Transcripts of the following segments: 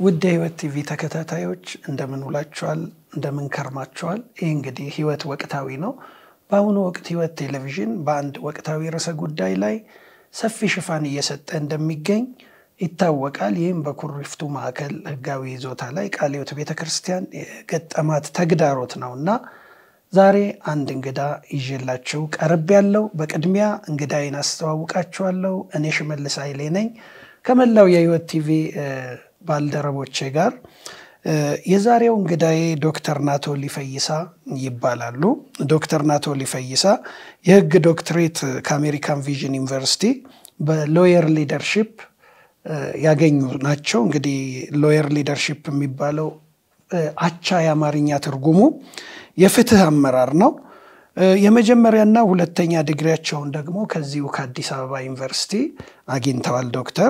ውድ የህይወት ቲቪ ተከታታዮች እንደምን ውላችኋል? እንደምን ከርማችኋል? ይህ እንግዲህ ህይወት ወቅታዊ ነው። በአሁኑ ወቅት ህይወት ቴሌቪዥን በአንድ ወቅታዊ ርዕሰ ጉዳይ ላይ ሰፊ ሽፋን እየሰጠ እንደሚገኝ ይታወቃል። ይህም በኩሪፍቱ ማዕከል ህጋዊ ይዞታ ላይ ቃለ ሕይወት ቤተ ክርስቲያን የገጠማት ተግዳሮት ነው እና ዛሬ አንድ እንግዳ ይዤላችሁ ቀርብ ያለው በቅድሚያ እንግዳይን አስተዋውቃችኋለሁ። እኔ ሽመልስ ኃይሌ ነኝ ከመላው የህይወት ቲቪ ባልደረቦቼ ጋር የዛሬው እንግዳዬ ዶክተር ናቶሊ ፈይሳ ይባላሉ። ዶክተር ናቶሊ ፈይሳ የህግ ዶክትሬት ከአሜሪካን ቪዥን ዩኒቨርሲቲ በሎየር ሊደርሺፕ ያገኙ ናቸው። እንግዲህ ሎየር ሊደርሺፕ የሚባለው አቻ የአማርኛ ትርጉሙ የፍትህ አመራር ነው። የመጀመሪያና ሁለተኛ ዲግሪያቸውን ደግሞ ከዚሁ ከአዲስ አበባ ዩኒቨርሲቲ አግኝተዋል ዶክተር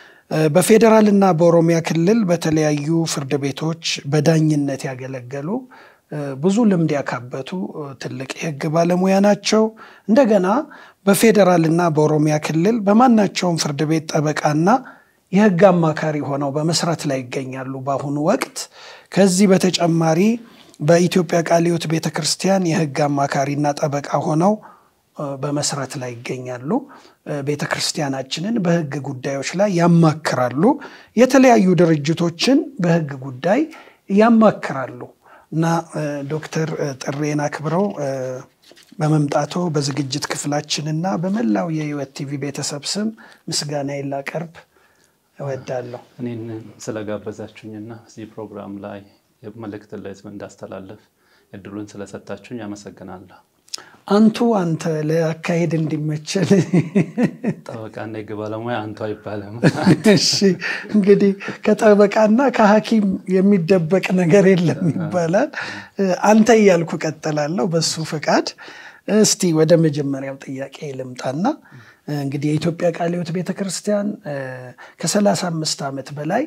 በፌዴራል እና በኦሮሚያ ክልል በተለያዩ ፍርድ ቤቶች በዳኝነት ያገለገሉ ብዙ ልምድ ያካበቱ ትልቅ የህግ ባለሙያ ናቸው። እንደገና በፌዴራል እና በኦሮሚያ ክልል በማናቸውም ፍርድ ቤት ጠበቃና የህግ አማካሪ ሆነው በመስራት ላይ ይገኛሉ በአሁኑ ወቅት። ከዚህ በተጨማሪ በኢትዮጵያ ቃለ ሕይወት ቤተ ክርስቲያን የህግ አማካሪና ጠበቃ ሆነው በመስራት ላይ ይገኛሉ። ቤተ ክርስቲያናችንን በህግ ጉዳዮች ላይ ያማክራሉ። የተለያዩ ድርጅቶችን በህግ ጉዳይ ያማክራሉ እና ዶክተር ጥሬን አክብረው በመምጣቶ በዝግጅት ክፍላችንና በመላው የህይወት ቲቪ ቤተሰብ ስም ምስጋናዬን ላቀርብ እወዳለሁ። እኔን ስለጋበዛችሁኝና እዚህ ፕሮግራም ላይ መልእክት ለህዝብ እንዳስተላለፍ እድሉን ስለሰጣችሁኝ አመሰግናለሁ። አንቱ አንተ ለአካሄድ እንዲመቸል ጠበቃና የህግ ባለሙያ አንቱ አይባልም። እሺ እንግዲህ ከጠበቃና ከሐኪም የሚደበቅ ነገር የለም ይባላል። አንተ እያልኩ ቀጥላለሁ በሱ ፈቃድ። እስቲ ወደ መጀመሪያው ጥያቄ ልምጣና እንግዲህ የኢትዮጵያ ቃለ ሕይወት ቤተ ክርስቲያን ከሰላሳ አምስት ዓመት በላይ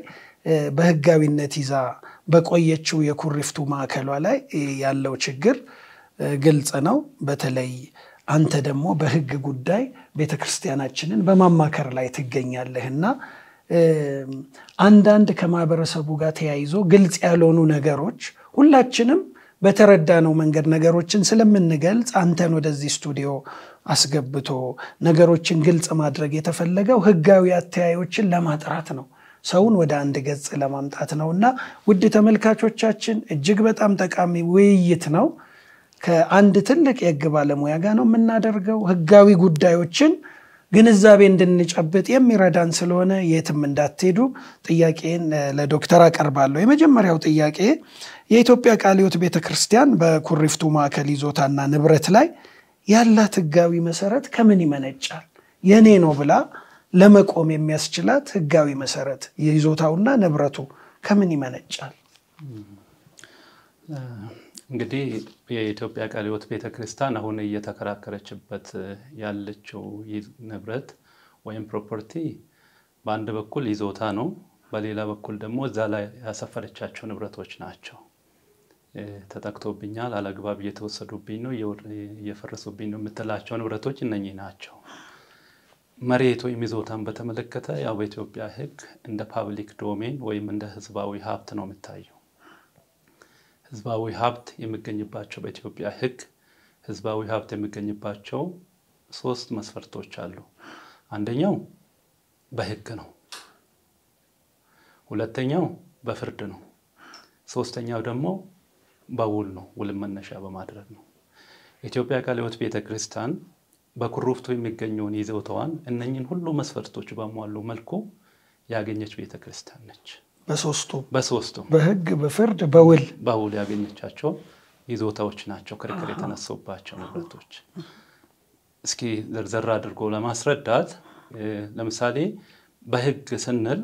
በህጋዊነት ይዛ በቆየችው የኩሪፍቱ ማዕከሏ ላይ ያለው ችግር ግልጽ ነው። በተለይ አንተ ደግሞ በህግ ጉዳይ ቤተ ክርስቲያናችንን በማማከር ላይ ትገኛለህ እና አንዳንድ ከማህበረሰቡ ጋር ተያይዞ ግልጽ ያልሆኑ ነገሮች ሁላችንም በተረዳነው መንገድ ነገሮችን ስለምንገልጽ አንተን ወደዚህ ስቱዲዮ አስገብቶ ነገሮችን ግልጽ ማድረግ የተፈለገው ህጋዊ አተያዮችን ለማጥራት ነው ሰውን ወደ አንድ ገጽ ለማምጣት ነው እና ውድ ተመልካቾቻችን እጅግ በጣም ጠቃሚ ውይይት ነው። ከአንድ ትልቅ የህግ ባለሙያ ጋር ነው የምናደርገው። ህጋዊ ጉዳዮችን ግንዛቤ እንድንጨብጥ የሚረዳን ስለሆነ የትም እንዳትሄዱ ጥያቄን ለዶክተር አቀርባለሁ። የመጀመሪያው ጥያቄ የኢትዮጵያ ቃለ ሕይወት ቤተ ክርስቲያን በኩሪፍቱ ማዕከል ይዞታና ንብረት ላይ ያላት ህጋዊ መሰረት ከምን ይመነጫል? የኔ ነው ብላ ለመቆም የሚያስችላት ህጋዊ መሰረት የይዞታውና ንብረቱ ከምን ይመነጫል? እንግዲህ የኢትዮጵያ ቃለ ሕይወት ቤተ ክርስቲያን አሁን እየተከራከረችበት ያለችው ንብረት ወይም ፕሮፐርቲ በአንድ በኩል ይዞታ ነው፣ በሌላ በኩል ደግሞ እዛ ላይ ያሰፈረቻቸው ንብረቶች ናቸው። ተጠቅቶብኛል፣ አላግባብ እየተወሰዱብኝ ነው፣ እየፈረሱብኝ ነው የምትላቸው ንብረቶች እነኚህ ናቸው። መሬት ወይም ይዞታን በተመለከተ ያው በኢትዮጵያ ህግ እንደ ፓብሊክ ዶሜን ወይም እንደ ህዝባዊ ሀብት ነው የሚታየው። ህዝባዊ ሀብት የሚገኝባቸው በኢትዮጵያ ህግ ህዝባዊ ሀብት የሚገኝባቸው ሶስት መስፈርቶች አሉ። አንደኛው በህግ ነው። ሁለተኛው በፍርድ ነው። ሶስተኛው ደግሞ በውል ነው። ውል መነሻ በማድረግ ነው። የኢትዮጵያ ቃለ ሕይወት ቤተ ክርስቲያን በኩሪፍቱ የሚገኘውን ይዞታዋን እነኝን ሁሉ መስፈርቶች በሟሉ መልኩ ያገኘች ቤተ ክርስቲያን ነች። በሶስቱ በሶስቱ በህግ በፍርድ በውል በውል ያገኘቻቸው ይዞታዎች ናቸው ክርክር የተነሱባቸው ንብረቶች። እስኪ ዘርዘር አድርጎ ለማስረዳት ለምሳሌ በህግ ስንል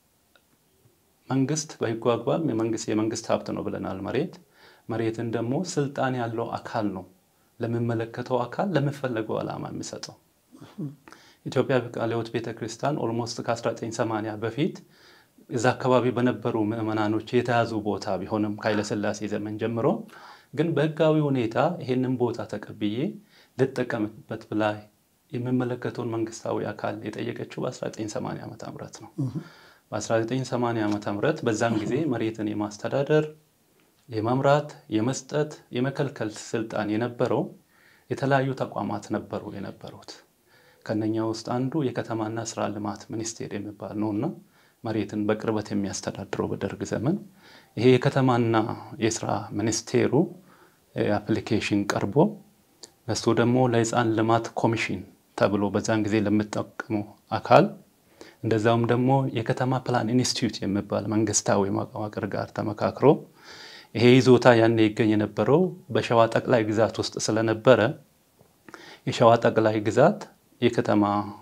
መንግስት በህጉ አግባብ የመንግስት ሀብት ነው ብለናል። መሬት መሬትን ደግሞ ስልጣን ያለው አካል ነው ለሚመለከተው አካል ለሚፈለገው ዓላማ የሚሰጠው። ኢትዮጵያ ቃለ ሕይወት ቤተክርስቲያን ኦልሞስት ከ1980 በፊት እዛ አካባቢ በነበሩ ምዕመናኖች የተያዙ ቦታ ቢሆንም ከኃይለሥላሴ ዘመን ጀምሮ ግን በህጋዊ ሁኔታ ይሄንን ቦታ ተቀብዬ ልጠቀምበት ብላ የሚመለከተውን መንግስታዊ አካል የጠየቀችው በ1980 ዓ ም ነው። በ1980 ዓ ም በዛን ጊዜ መሬትን የማስተዳደር የመምራት፣ የመስጠት፣ የመከልከል ስልጣን የነበረው የተለያዩ ተቋማት ነበሩ የነበሩት። ከነኛ ውስጥ አንዱ የከተማና ስራ ልማት ሚኒስቴር የሚባል ነውና መሬትን በቅርበት የሚያስተዳድረው በደርግ ዘመን ይሄ የከተማና የስራ ሚኒስቴሩ አፕሊኬሽን ቀርቦ እሱ ደግሞ ለህፃን ልማት ኮሚሽን ተብሎ በዛን ጊዜ ለምጠቀሙ አካል እንደዛውም ደግሞ የከተማ ፕላን ኢንስቲትዩት የሚባል መንግስታዊ መዋቅር ጋር ተመካክሮ ይሄ ይዞታ ያኔ ይገኝ የነበረው በሸዋ ጠቅላይ ግዛት ውስጥ ስለነበረ የሸዋ ጠቅላይ ግዛት የከተማ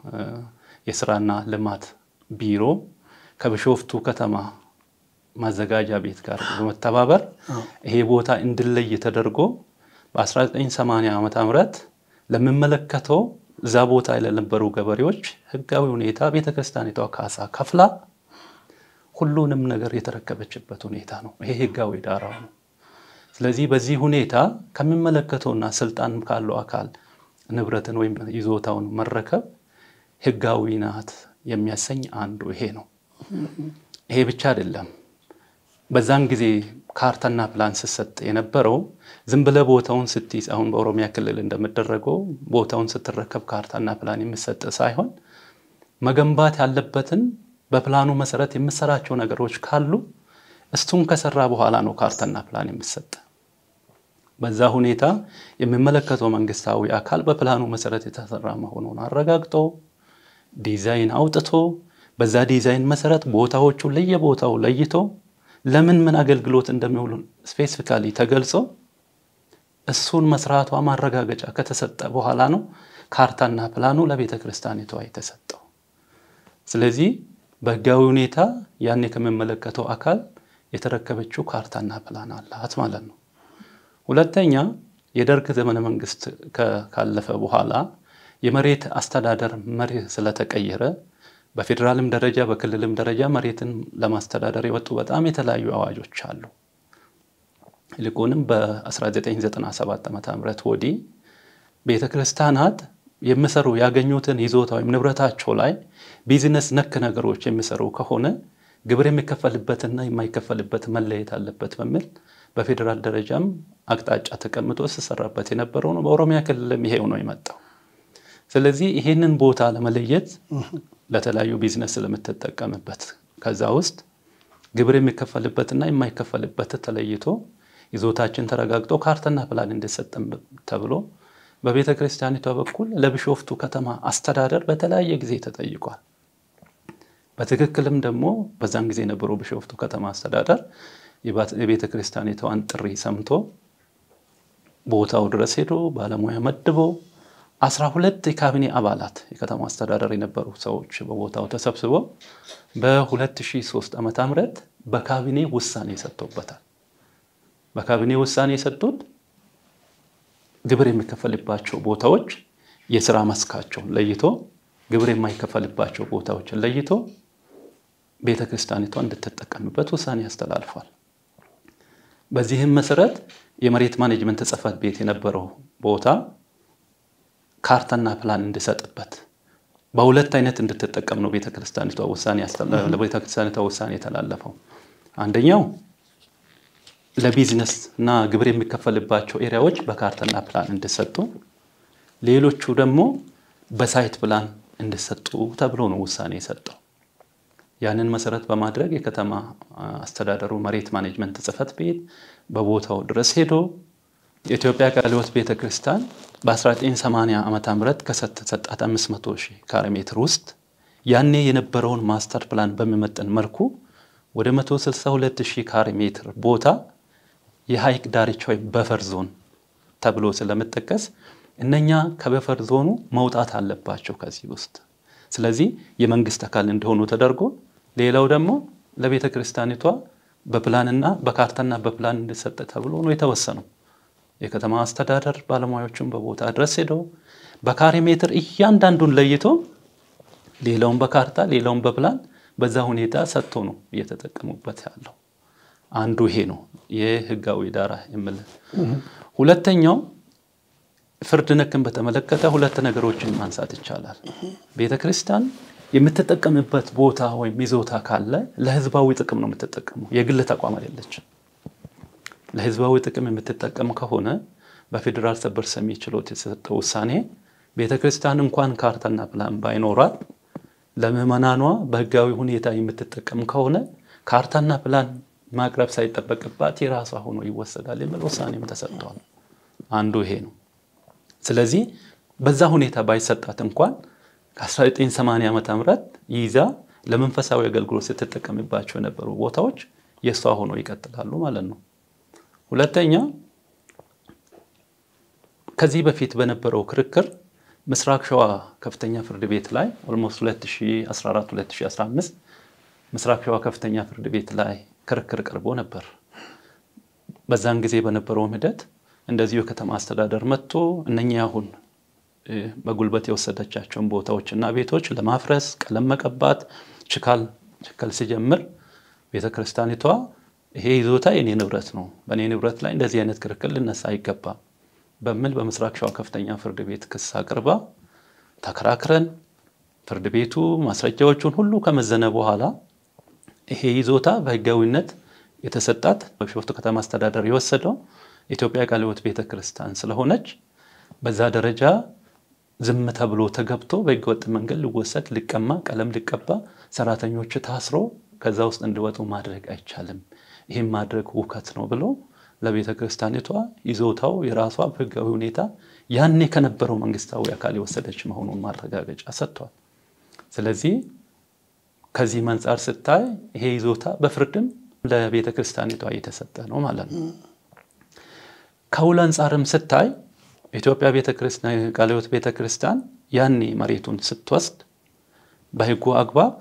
የስራና ልማት ቢሮ ከቢሾፍቱ ከተማ ማዘጋጃ ቤት ጋር በመተባበር ይሄ ቦታ እንዲለይ ተደርጎ በ1980 ዓ ም ለሚመለከተው እዛ ቦታ ለነበሩ ገበሬዎች ህጋዊ ሁኔታ ቤተክርስቲያኒቷ ካሳ ከፍላ ሁሉንም ነገር የተረከበችበት ሁኔታ ነው። ይሄ ህጋዊ ዳራው ነው። ስለዚህ በዚህ ሁኔታ ከሚመለከተውና ስልጣን ካለው አካል ንብረትን ወይም ይዞታውን መረከብ ህጋዊ ናት የሚያሰኝ አንዱ ይሄ ነው። ይሄ ብቻ አይደለም። በዛን ጊዜ ካርታና ፕላን ስሰጥ የነበረው ዝም ብለህ ቦታውን ስትይዝ አሁን በኦሮሚያ ክልል እንደሚደረገው ቦታውን ስትረከብ ካርታና ፕላን የሚሰጥ ሳይሆን መገንባት ያለበትን በፕላኑ መሰረት የምሰራቸው ነገሮች ካሉ እሱን ከሰራ በኋላ ነው ካርታና ፕላን የሚሰጥ። በዛ ሁኔታ የሚመለከተው መንግስታዊ አካል በፕላኑ መሰረት የተሰራ መሆኑን አረጋግጦ ዲዛይን አውጥቶ በዛ ዲዛይን መሰረት ቦታዎቹን ለየቦታው ለይቶ ለምን ምን አገልግሎት እንደሚውሉ ስፔሲፊካሊ ተገልጾ እሱን መስራቷ ማረጋገጫ ከተሰጠ በኋላ ነው ካርታና ፕላኑ ለቤተ ክርስቲያኒቷ የተሰጠው። ስለዚህ በህጋዊ ሁኔታ ያኔ ከሚመለከተው አካል የተረከበችው ካርታና ፕላን አላት ማለት ነው። ሁለተኛ የደርግ ዘመነ መንግስት ካለፈ በኋላ የመሬት አስተዳደር መርህ ስለተቀየረ በፌዴራልም ደረጃ በክልልም ደረጃ መሬትን ለማስተዳደር የወጡ በጣም የተለያዩ አዋጆች አሉ። ይልቁንም በ1997 ዓ ም ወዲህ ቤተ ክርስቲያናት የሚሰሩ ያገኙትን ይዞታ ወይም ንብረታቸው ላይ ቢዝነስ ነክ ነገሮች የሚሰሩ ከሆነ ግብር የሚከፈልበትና የማይከፈልበት መለየት አለበት በሚል በፌዴራል ደረጃም አቅጣጫ ተቀምጦ ሲሰራበት የነበረው ነው። በኦሮሚያ ክልልም ይሄው ነው የመጣው። ስለዚህ ይሄንን ቦታ ለመለየት ለተለያዩ ቢዝነስ ስለምትጠቀምበት ከዛ ውስጥ ግብር የሚከፈልበትና የማይከፈልበት ተለይቶ ይዞታችን ተረጋግጦ ካርታና ፕላን እንዲሰጥም ተብሎ በቤተ ክርስቲያኒቷ በኩል ለቢሾፍቱ ከተማ አስተዳደር በተለያየ ጊዜ ተጠይቋል። በትክክልም ደግሞ በዛን ጊዜ የነበረው ቢሾፍቱ ከተማ አስተዳደር የቤተ ክርስቲያኒቷን ጥሪ ሰምቶ ቦታው ድረስ ሄዶ ባለሙያ መድቦ አስራ ሁለት የካቢኔ አባላት የከተማ አስተዳደር የነበሩ ሰዎች በቦታው ተሰብስበው በ2003 ዓ ም በካቢኔ ውሳኔ ሰጥቶበታል። በካቢኔ ውሳኔ የሰጡት ግብር የሚከፈልባቸው ቦታዎች የስራ መስካቸውን ለይቶ ግብር የማይከፈልባቸው ቦታዎችን ለይቶ ቤተ ክርስቲያኒቷ እንድትጠቀምበት ውሳኔ ያስተላልፏል። በዚህም መሰረት የመሬት ማኔጅመንት ጽሕፈት ቤት የነበረው ቦታ ካርታና ፕላን እንዲሰጥበት በሁለት አይነት እንድትጠቀም ነው ቤተክርስቲያኒቷ ውሳኔ ለቤተክርስቲያኒቷ ውሳኔ የተላለፈው። አንደኛው ለቢዝነስ እና ግብር የሚከፈልባቸው ኤሪያዎች በካርታና ፕላን እንዲሰጡ፣ ሌሎቹ ደግሞ በሳይት ፕላን እንዲሰጡ ተብሎ ነው ውሳኔ የሰጠው። ያንን መሰረት በማድረግ የከተማ አስተዳደሩ መሬት ማኔጅመንት ጽሕፈት ቤት በቦታው ድረስ ሄዶ የኢትዮጵያ ቃለ ሕይወት ቤተ ክርስቲያን በ1980 ዓ ም ከሰጣት 500 ሺህ ካሬ ሜትር ውስጥ ያኔ የነበረውን ማስተር ፕላን በሚመጥን መልኩ ወደ 162 ሺህ ካሬ ሜትር ቦታ የሐይቅ ዳርቻ ወይም በፈር ዞን ተብሎ ስለምጠቀስ እነኛ ከበፈር ዞኑ መውጣት አለባቸው ከዚህ ውስጥ። ስለዚህ የመንግስት አካል እንደሆኑ ተደርጎ ሌላው ደግሞ ለቤተ ክርስቲያኒቷ በፕላንና በካርታና በፕላን እንዲሰጥ ተብሎ ነው የተወሰነው። የከተማ አስተዳደር ባለሙያዎችን በቦታ ድረስ ሄደው በካሬ ሜትር እያንዳንዱን ለይቶ ሌላውን በካርታ ሌላውን በፕላን በዛ ሁኔታ ሰጥቶ ነው እየተጠቀሙበት ያለው። አንዱ ይሄ ነው የህጋዊ ዳራ የምል። ሁለተኛው ፍርድ ነክን በተመለከተ ሁለት ነገሮችን ማንሳት ይቻላል። ቤተ ክርስቲያን የምትጠቀምበት ቦታ ወይም ይዞታ ካለ ለህዝባዊ ጥቅም ነው የምትጠቀመው። የግል ተቋም አይደለችም። ለህዝባዊ ጥቅም የምትጠቀም ከሆነ በፌዴራል ሰበር ሰሚ ችሎት የተሰጠው ውሳኔ ቤተ ክርስቲያን እንኳን ካርታና ፕላን ባይኖራት ለምዕመናኗ በህጋዊ ሁኔታ የምትጠቀም ከሆነ ካርታና ፕላን ማቅረብ ሳይጠበቅባት የራሷ ሆኖ ይወሰዳል የሚል ውሳኔም ተሰጥቷል። አንዱ ይሄ ነው። ስለዚህ በዛ ሁኔታ ባይሰጣት እንኳን ከ1980 ዓ ም ይዛ ለመንፈሳዊ አገልግሎት ስትጠቀምባቸው የነበሩ ቦታዎች የእሷ ሆኖ ይቀጥላሉ ማለት ነው። ሁለተኛ ከዚህ በፊት በነበረው ክርክር ምስራቅ ሸዋ ከፍተኛ ፍርድ ቤት ላይ ኦልሞስት 2014 2015 ምስራቅ ሸዋ ከፍተኛ ፍርድ ቤት ላይ ክርክር ቀርቦ ነበር። በዛን ጊዜ በነበረውም ሂደት እንደዚሁ የከተማ አስተዳደር መጥቶ እነኚህ አሁን በጉልበት የወሰደቻቸውን ቦታዎች እና ቤቶች ለማፍረስ ቀለም መቀባት ችካል ችከል ሲጀምር ቤተክርስቲያኒቷ ይሄ ይዞታ የኔ ንብረት ነው፣ በእኔ ንብረት ላይ እንደዚህ አይነት ክርክር ልነሳ አይገባም በሚል በምስራቅ ሸዋ ከፍተኛ ፍርድ ቤት ክስ አቅርባ ተከራክረን ፍርድ ቤቱ ማስረጃዎቹን ሁሉ ከመዘነ በኋላ ይሄ ይዞታ በህጋዊነት የተሰጣት በቢሾፍቱ ከተማ አስተዳደር የወሰደው ኢትዮጵያ ቃለ ሕይወት ቤተክርስቲያን ስለሆነች በዛ ደረጃ ዝም ተብሎ ተገብቶ በህገወጥ መንገድ ሊወሰድ ሊቀማ ቀለም ሊቀባ ሰራተኞች ታስሮ ከዛ ውስጥ እንዲወጡ ማድረግ አይቻልም። ይህም ማድረግ ውከት ነው ብሎ ለቤተ ክርስቲያኒቷ ይዞታው የራሷ በህጋዊ ሁኔታ ያኔ ከነበረው መንግስታዊ አካል የወሰደች መሆኑን ማረጋገጫ ሰጥቷል። ስለዚህ ከዚህ አንጻር ስታይ ይሄ ይዞታ በፍርድም ለቤተ ክርስቲያኒቷ የተሰጠ ነው ማለት ነው። ከውል አንጻርም ስታይ ኢትዮጵያ ቃለ ሕይወት ቤተ ክርስቲያን ያኔ መሬቱን ስትወስድ በህጉ አግባብ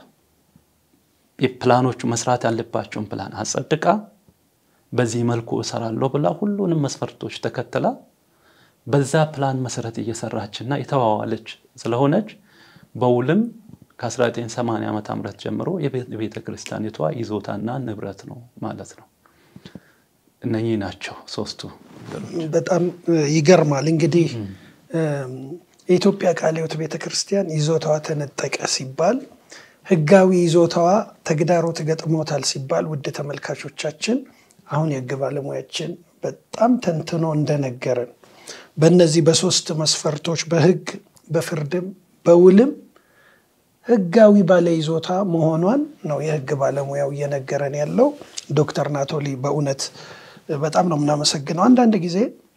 የፕላኖቹ መስራት ያለባቸውን ፕላን አጸድቃ በዚህ መልኩ እሰራለሁ ብላ ሁሉንም መስፈርቶች ተከትላ በዛ ፕላን መሰረት እየሰራችና የተዋዋለች ስለሆነች በውልም ከ1980 ዓ ም ጀምሮ የቤተ ክርስቲያኒቷ ይዞታና ንብረት ነው ማለት ነው። እነኚህ ናቸው ሶስቱ። በጣም ይገርማል። እንግዲህ የኢትዮጵያ ቃለ ሕይወት ቤተ ክርስቲያን ይዞታዋ ተነጠቀ ሲባል ህጋዊ ይዞታዋ ተግዳሮት ገጥሞታል ሲባል ውድ ተመልካቾቻችን አሁን የህግ ባለሙያችን በጣም ተንትኖ እንደነገረን በእነዚህ በሶስት መስፈርቶች በህግ በፍርድም በውልም ህጋዊ ባለይዞታ መሆኗን ነው የህግ ባለሙያው እየነገረን ያለው። ዶክተር ናቶሊ በእውነት በጣም ነው የምናመሰግነው። አንዳንድ ጊዜ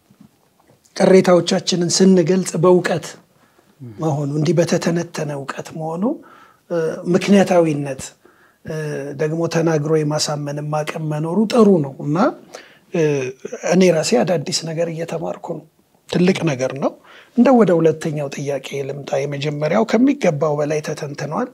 ቅሬታዎቻችንን ስንገልጽ በእውቀት መሆኑ እንዲህ በተተነተነ እውቀት መሆኑ ምክንያታዊነት ደግሞ ተናግሮ የማሳመን አቅም መኖሩ ጥሩ ነው እና እኔ ራሴ አዳዲስ ነገር እየተማርኩ ነው። ትልቅ ነገር ነው። እንደ ወደ ሁለተኛው ጥያቄ ልምጣ። የመጀመሪያው ከሚገባው በላይ ተተንትኗል።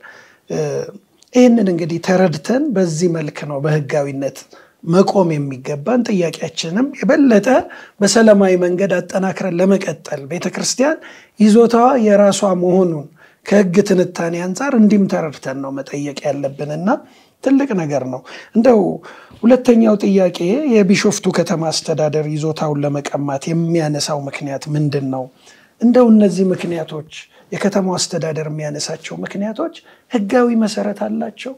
ይህንን እንግዲህ ተረድተን በዚህ መልክ ነው በህጋዊነት መቆም የሚገባን። ጥያቄያችንም የበለጠ በሰላማዊ መንገድ አጠናክረን ለመቀጠል ቤተክርስቲያን ይዞታዋ የራሷ መሆኑን ከህግ ትንታኔ አንጻር እንዲህም ተረድተን ነው መጠየቅ ያለብን እና ትልቅ ነገር ነው። እንደው ሁለተኛው ጥያቄ የቢሾፍቱ ከተማ አስተዳደር ይዞታውን ለመቀማት የሚያነሳው ምክንያት ምንድን ነው? እንደው እነዚህ ምክንያቶች የከተማው አስተዳደር የሚያነሳቸው ምክንያቶች ህጋዊ መሰረት አላቸው?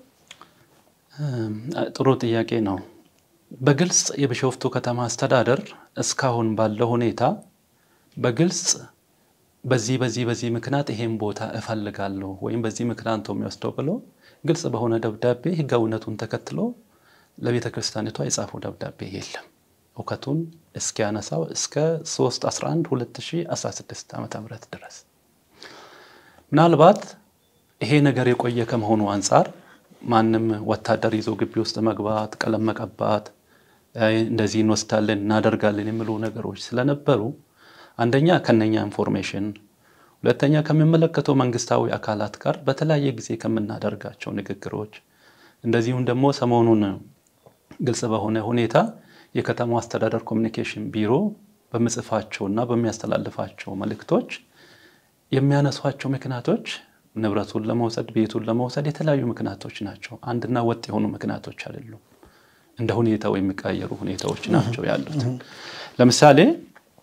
ጥሩ ጥያቄ ነው። በግልጽ የቢሾፍቱ ከተማ አስተዳደር እስካሁን ባለው ሁኔታ በግልጽ በዚህ በዚህ በዚህ ምክንያት ይሄን ቦታ እፈልጋለሁ ወይም በዚህ ምክንያት ነው የሚወስደው ብሎ ግልጽ በሆነ ደብዳቤ ህጋዊነቱን ተከትሎ ለቤተ ክርስቲያኒቷ የጻፈው ደብዳቤ የለም። እውከቱን እስኪያነሳው እስከ 3 11 2016 ዓ ም ድረስ ምናልባት ይሄ ነገር የቆየ ከመሆኑ አንጻር ማንም ወታደር ይዞ ግቢ ውስጥ መግባት፣ ቀለም መቀባት፣ እንደዚህ እንወስዳለን እናደርጋለን የሚሉ ነገሮች ስለነበሩ አንደኛ ከነኛ ኢንፎርሜሽን፣ ሁለተኛ ከሚመለከተው መንግስታዊ አካላት ጋር በተለያየ ጊዜ ከምናደርጋቸው ንግግሮች፣ እንደዚሁም ደግሞ ሰሞኑን ግልጽ በሆነ ሁኔታ የከተማው አስተዳደር ኮሚኒኬሽን ቢሮ በምጽፋቸው እና በሚያስተላልፋቸው መልእክቶች የሚያነሷቸው ምክንያቶች ንብረቱን ለመውሰድ ቤቱን ለመውሰድ የተለያዩ ምክንያቶች ናቸው። አንድና ወጥ የሆኑ ምክንያቶች አይደሉም። እንደ ሁኔታው የሚቀየሩ ሁኔታዎች ናቸው ያሉት። ለምሳሌ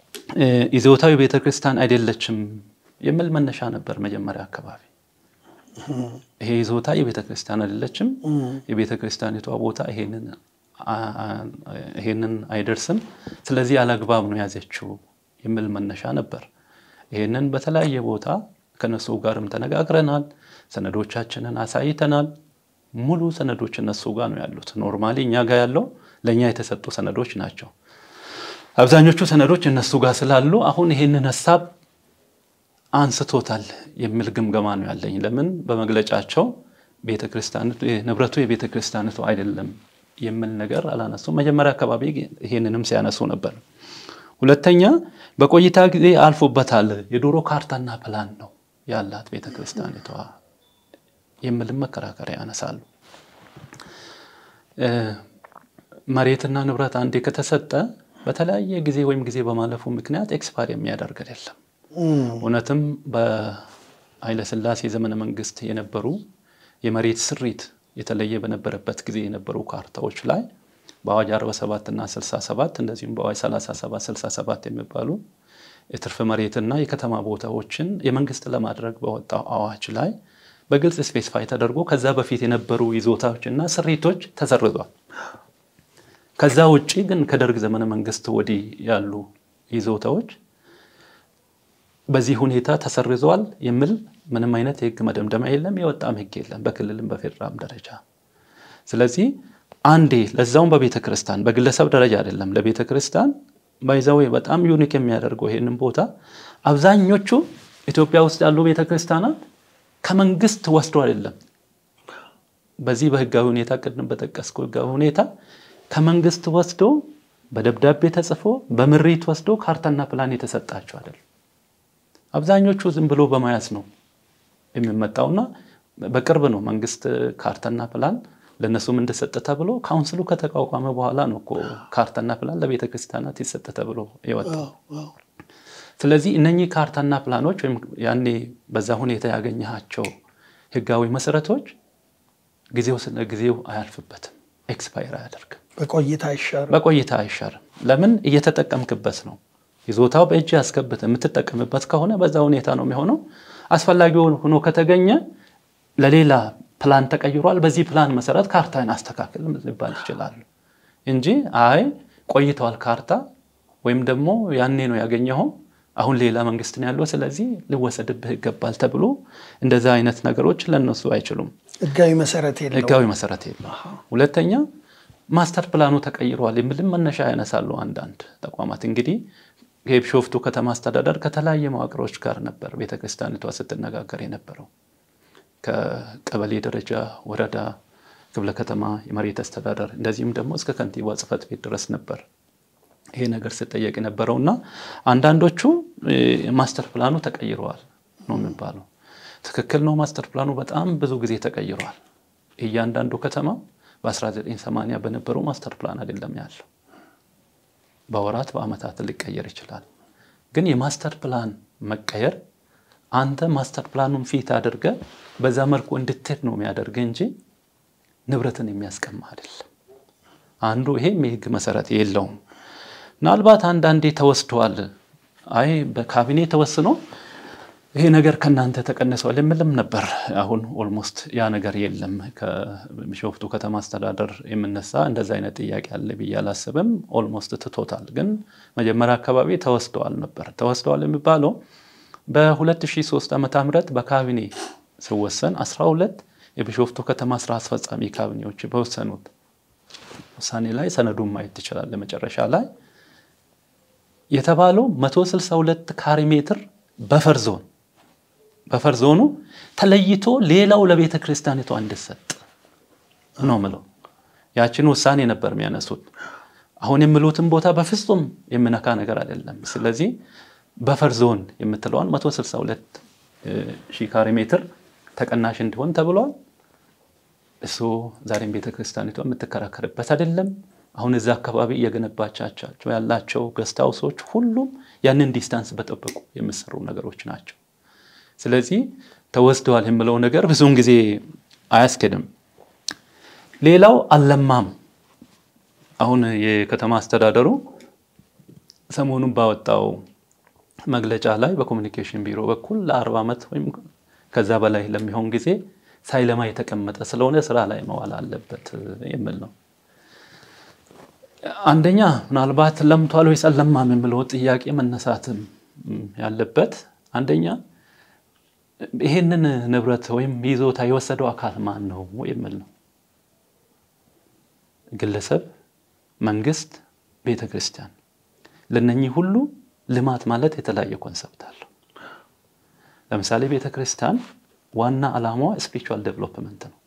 ይዞታዊ ቤተክርስቲያን አይደለችም የሚል መነሻ ነበር መጀመሪያ አካባቢ። ይሄ ይዞታ የቤተ ክርስቲያን አይደለችም። የቤተ ክርስቲያኒቷ ቦታ ይሄንን አይደርስም። ስለዚህ አላግባብ ነው ያዘችው የሚል መነሻ ነበር። ይሄንን በተለያየ ቦታ ከነሱ ጋርም ተነጋግረናል። ሰነዶቻችንን አሳይተናል። ሙሉ ሰነዶች እነሱ ጋር ነው ያሉት። ኖርማሊ እኛ ጋር ያለው ለእኛ የተሰጡ ሰነዶች ናቸው። አብዛኞቹ ሰነዶች እነሱ ጋር ስላሉ አሁን ይሄንን ሀሳብ አንስቶታል የሚል ግምገማ ነው ያለኝ። ለምን በመግለጫቸው ንብረቱ የቤተ ክርስቲያኒቱ አይደለም የሚል ነገር አላነሱም። መጀመሪያ አካባቢ ይሄንንም ሲያነሱ ነበር። ሁለተኛ በቆይታ ጊዜ አልፎበታል፣ የድሮ ካርታና ፕላን ነው ያላት ቤተ ክርስቲያኒቷ የሚልም መከራከሪያ ያነሳሉ። መሬትና ንብረት አንዴ ከተሰጠ በተለያየ ጊዜ ወይም ጊዜ በማለፉ ምክንያት ኤክስፓር የሚያደርግ አይደለም። እውነትም በኃይለሥላሴ ዘመነ መንግስት የነበሩ የመሬት ስሪት የተለየ በነበረበት ጊዜ የነበሩ ካርታዎች ላይ በአዋጅ 47 እና 67 እንደዚሁም በአዋጅ 37 67 የሚባሉ የትርፍ መሬትና የከተማ ቦታዎችን የመንግስት ለማድረግ በወጣው አዋጅ ላይ በግልጽ ስፔሲፋይ ተደርጎ ከዛ በፊት የነበሩ ይዞታዎችና ስሪቶች ተሰርዟል። ከዛ ውጭ ግን ከደርግ ዘመነ መንግስት ወዲህ ያሉ ይዞታዎች በዚህ ሁኔታ ተሰርዘዋል የሚል ምንም አይነት የህግ መደምደሚያ የለም፣ የወጣም ህግ የለም በክልልም በፌዴራልም ደረጃ። ስለዚህ አንዴ ለዛውም በቤተ ክርስቲያን በግለሰብ ደረጃ አይደለም፣ ለቤተ ክርስቲያን ባይዛዌ በጣም ዩኒክ የሚያደርገው ይህንን ቦታ አብዛኞቹ ኢትዮጵያ ውስጥ ያሉ ቤተ ክርስቲያናት ከመንግስት ወስዶ አይደለም። በዚህ በህጋዊ ሁኔታ ቅድም በጠቀስኩ ህጋዊ ሁኔታ ከመንግስት ወስዶ በደብዳቤ ተጽፎ በምሪት ወስዶ ካርታና ፕላን የተሰጣቸው አይደለም። አብዛኞቹ ዝም ብሎ በመያዝ ነው የሚመጣውና በቅርብ ነው መንግስት ካርታና ፕላን ለእነሱም እንደሰጠ ተብሎ ካውንስሉ ከተቋቋመ በኋላ ነው እኮ ካርታና ፕላን ለቤተ ክርስቲያናት ይሰጠ ተብሎ የወጣው። ስለዚህ እነኚህ ካርታና ፕላኖች ወይም ያኔ በዛ ሁኔታ ያገኘሃቸው ህጋዊ መሰረቶች ጊዜው ስለ ጊዜው አያልፍበትም፣ ኤክስፓየር አያደርግም፣ በቆይታ አይሻርም። በቆይታ አይሻርም። ለምን እየተጠቀምክበት ነው። ይዞታው በእጅ ያስገብት የምትጠቀምበት ከሆነ በዛ ሁኔታ ነው የሚሆነው። አስፈላጊ ሆኖ ከተገኘ ለሌላ ፕላን ተቀይሯል፣ በዚህ ፕላን መሰረት ካርታን አስተካክል ሊባል ይችላሉ እንጂ አይ ቆይተዋል ካርታ ወይም ደግሞ ያኔ ነው ያገኘኸው አሁን ሌላ መንግስት ነው ያለው፣ ስለዚህ ሊወሰድብህ ይገባል ተብሎ እንደዛ አይነት ነገሮች ለነሱ አይችሉም። ህጋዊ መሰረት የለውም። ህጋዊ መሰረት የለው። ሁለተኛ ማስተር ፕላኑ ተቀይሯል የሚልም መነሻ ያነሳሉ አንዳንድ ተቋማት። እንግዲህ የቢሾፍቱ ከተማ አስተዳደር ከተለያየ መዋቅሮች ጋር ነበር ቤተክርስቲያኒቷ ስትነጋገር የነበረው ከቀበሌ ደረጃ፣ ወረዳ፣ ክፍለ ከተማ፣ የመሬት አስተዳደር እንደዚህም ደግሞ እስከ ከንቲባ ጽሕፈት ቤት ድረስ ነበር ይሄ ነገር ስጠየቅ የነበረው እና አንዳንዶቹ ማስተር ፕላኑ ተቀይረዋል ነው የሚባለው። ትክክል ነው። ማስተር ፕላኑ በጣም ብዙ ጊዜ ተቀይሯል። እያንዳንዱ ከተማ በ1980 በነበረው ማስተር ፕላን አይደለም ያለው። በወራት በአመታት ሊቀየር ይችላል። ግን የማስተር ፕላን መቀየር አንተ ማስተር ፕላኑን ፊት አድርገ በዛ መልኩ እንድትሄድ ነው የሚያደርግ እንጂ ንብረትን የሚያስቀማ አይደለም። አንዱ ይሄም የህግ መሰረት የለውም። ምናልባት አንዳንዴ ተወስደዋል፣ አይ በካቢኔ ተወስኖ ይሄ ነገር ከእናንተ ተቀንሰዋል የምልም ነበር። አሁን ኦልሞስት ያ ነገር የለም። ከቢሾፍቱ ከተማ አስተዳደር የምነሳ እንደዛ አይነት ጥያቄ አለ ብዬ አላስብም። ኦልሞስት ትቶታል። ግን መጀመሪያ አካባቢ ተወስደዋል ነበር። ተወስደዋል የሚባለው በ2003 ዓ ም በካቢኔ ሲወሰን 12 የቢሾፍቱ ከተማ ስራ አስፈጻሚ ካቢኔዎች በወሰኑት ውሳኔ ላይ ሰነዱን ማየት ትችላለህ። መጨረሻ ላይ የተባለው 162 ካሬ ሜትር በፈር ዞን በፈር ዞኑ ተለይቶ ሌላው ለቤተ ክርስቲያኒቷ እንድሰጥ ነው ምለው። ያችን ውሳኔ ነበር የሚያነሱት። አሁን የሚሉትን ቦታ በፍጹም የምነካ ነገር አይደለም። ስለዚህ በፈር ዞን የምትለዋን 162 ሺህ ካሬ ሜትር ተቀናሽ እንዲሆን ተብሏል። እሱ ዛሬም ቤተ ክርስቲያኒቷ የምትከራከርበት አይደለም። አሁን እዛ አካባቢ እየገነባቻቸው ያላቸው ገስት ሃውሶች ሁሉም ያንን ዲስታንስ በጠበቁ የሚሰሩ ነገሮች ናቸው። ስለዚህ ተወስደዋል የምለው ነገር ብዙውን ጊዜ አያስኬድም። ሌላው አልለማም። አሁን የከተማ አስተዳደሩ ሰሞኑን ባወጣው መግለጫ ላይ በኮሚኒኬሽን ቢሮ በኩል ለአርባ ዓመት ወይም ከዛ በላይ ለሚሆን ጊዜ ሳይለማ የተቀመጠ ስለሆነ ስራ ላይ መዋል አለበት የሚል ነው። አንደኛ ምናልባት ለምቷል ወይስ አልለማም የሚለው ጥያቄ መነሳትም ያለበት አንደኛ ይሄንን ንብረት ወይም ይዞታ የወሰደው አካል ማን ነው የሚል ነው። ግለሰብ፣ መንግስት፣ ቤተ ክርስቲያን ለነኚህ ሁሉ ልማት ማለት የተለያየ ኮንሰፕት አለው። ለምሳሌ ቤተ ክርስቲያን ዋና ዓላማዋ ስፒሪቹዋል ዴቨሎፕመንት ነው።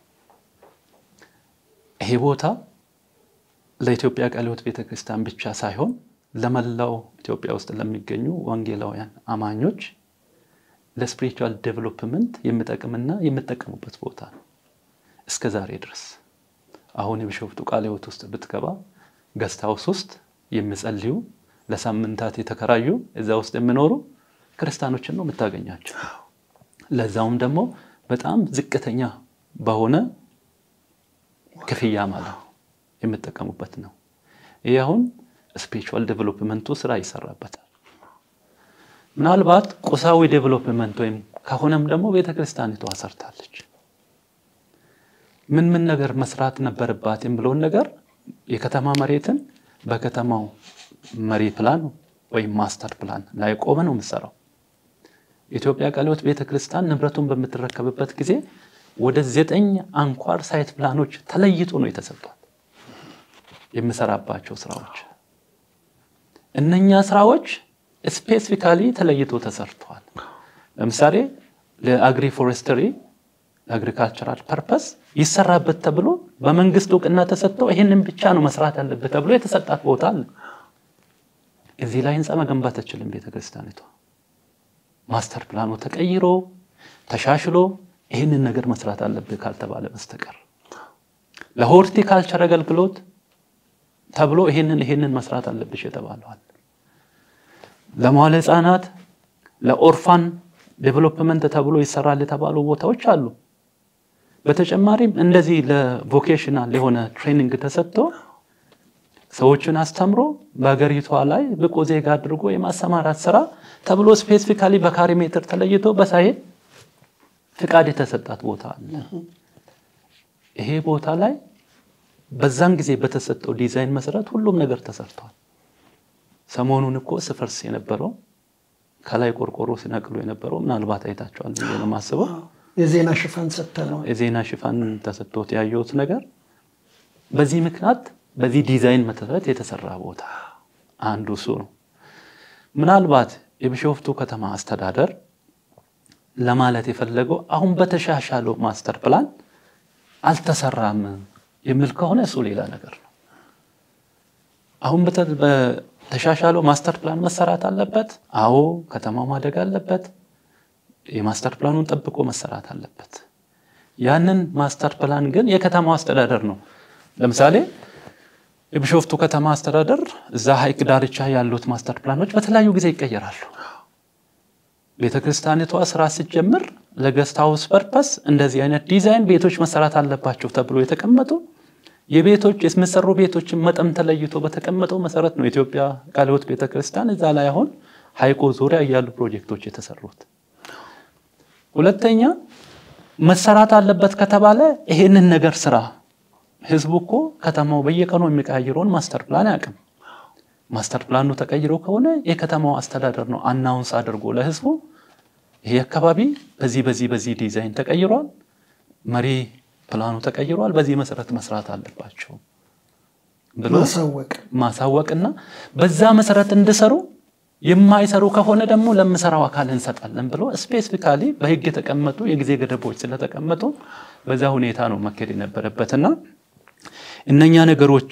ይሄ ቦታ ለኢትዮጵያ ቃለ ሕይወት ቤተ ክርስቲያን ብቻ ሳይሆን ለመላው ኢትዮጵያ ውስጥ ለሚገኙ ወንጌላውያን አማኞች ለስፒሪቹዋል ዴቨሎፕመንት የሚጠቅምና የሚጠቀሙበት ቦታ ነው። እስከ ዛሬ ድረስ አሁን የቢሾፍቱ ቃለ ሕይወት ውስጥ ብትገባ ገስት ሃውስ ውስጥ የሚጸልዩ ለሳምንታት የተከራዩ እዛ ውስጥ የሚኖሩ ክርስቲያኖችን ነው የምታገኛቸው። ለዛውም ደግሞ በጣም ዝቅተኛ በሆነ ክፍያ ማለት ነው የምጠቀሙበት ነው። ይህ አሁን ስፒሪቹዋል ዴቨሎፕመንቱ ስራ ይሰራበታል። ምናልባት ቁሳዊ ዴቨሎፕመንት ወይም ከሆነም ደግሞ ቤተክርስቲያኒቷ ሰርታለች። ምን ምን ነገር መስራት ነበረባት የሚለውን ነገር የከተማ መሬትን በከተማው መሪ ፕላን ወይም ማስተር ፕላን ላይ ቆመ ነው የምትሰራው። የኢትዮጵያ ቃለ ሕይወት ቤተክርስቲያን ንብረቱን በምትረከብበት ጊዜ ወደ ዘጠኝ አንኳር ሳይት ፕላኖች ተለይቶ ነው የተሰጧል የምሰራባቸው ስራዎች። እነኛ ስራዎች ስፔሲፊካሊ ተለይቶ ተሰርተዋል። ለምሳሌ ለአግሪ ፎሬስትሪ ለአግሪካልቸራል ፐርፐስ ይሰራበት ተብሎ በመንግስት እውቅና ተሰጥተው ይህንን ብቻ ነው መስራት ያለበት ተብሎ የተሰጣት ቦታ አለ። እዚህ ላይ ህንፃ መገንባት አትችልም ቤተክርስቲያኒቷ። ማስተር ፕላኑ ተቀይሮ ተሻሽሎ ይህንን ነገር መስራት አለብህ ካልተባለ በስተቀር ለሆርቲካልቸር አገልግሎት ተብሎ ይህንን ይህንን መስራት አለብሽ የተባለዋል። ለመዋለ ህፃናት ለኦርፋን ዴቨሎፕመንት ተብሎ ይሰራል የተባሉ ቦታዎች አሉ። በተጨማሪም እንደዚህ ለቮኬሽናል የሆነ ትሬኒንግ ተሰጥቶ ሰዎችን አስተምሮ በሀገሪቷ ላይ ብቁ ዜጋ አድርጎ የማሰማራት ስራ ተብሎ ስፔሲፊካሊ በካሬ ሜትር ተለይቶ በሳይት ፍቃድ የተሰጣት ቦታ አለ። ይሄ ቦታ ላይ በዛን ጊዜ በተሰጠው ዲዛይን መሰረት ሁሉም ነገር ተሰርቷል። ሰሞኑን እኮ ስፈርስ የነበረው ከላይ ቆርቆሮ ሲነቅሉ የነበረው ምናልባት አይታቸዋል ብዬ ነው የማስበው። የዜና ሽፋን ሰጥተነው የዜና ሽፋን ተሰጥቶት ያየሁት ነገር በዚህ ምክንያት በዚህ ዲዛይን መሰረት የተሰራ ቦታ አንዱ እሱ ነው። ምናልባት የቢሾፍቱ ከተማ አስተዳደር ለማለት የፈለገው አሁን በተሻሻለው ማስተር ፕላን አልተሰራም የሚል ከሆነ እሱ ሌላ ነገር ነው። አሁን በተሻሻለው ማስተር ፕላን መሰራት አለበት። አዎ ከተማው ማደግ አለበት። የማስተር ፕላኑን ጠብቆ መሰራት አለበት። ያንን ማስተር ፕላን ግን የከተማው አስተዳደር ነው። ለምሳሌ የቢሾፍቱ ከተማ አስተዳደር እዛ ሐይቅ ዳርቻ ያሉት ማስተር ፕላኖች በተለያዩ ጊዜ ይቀየራሉ። ቤተ ክርስቲያኒቷ ስራ ስትጀምር ለገስት ሃውስ ፐርፐስ እንደዚህ አይነት ዲዛይን ቤቶች መሰራት አለባቸው ተብሎ የተቀመጡ የቤቶች የሚሰሩ ቤቶችን መጠን ተለይቶ በተቀመጠው መሰረት ነው የኢትዮጵያ ቃለ ሕይወት ቤተ ክርስቲያን እዛ ላይ አሁን ሐይቁ ዙሪያ ያሉ ፕሮጀክቶች የተሰሩት። ሁለተኛ መሰራት አለበት ከተባለ ይሄንን ነገር ስራ ህዝቡ እኮ ከተማው በየቀኑ የሚቀያይረውን ማስተር ፕላን አያውቅም። ማስተር ፕላኑ ተቀይሮ ከሆነ የከተማው አስተዳደር ነው አናውንስ አድርጎ ለህዝቡ ይሄ አካባቢ በዚህ በዚህ በዚህ ዲዛይን ተቀይሯል፣ መሪ ፕላኑ ተቀይሯል፣ በዚህ መሰረት መስራት አለባቸው ብሎ ማሳወቅ ማሳወቅና በዛ መሰረት እንዲሰሩ የማይሰሩ ከሆነ ደግሞ ለምሰራው አካል እንሰጣለን ብሎ ስፔሲፊካሊ በህግ የተቀመጡ የጊዜ ገደቦች ስለተቀመጡ በዛ ሁኔታ ነው መካሄድ የነበረበትና እነኛ ነገሮች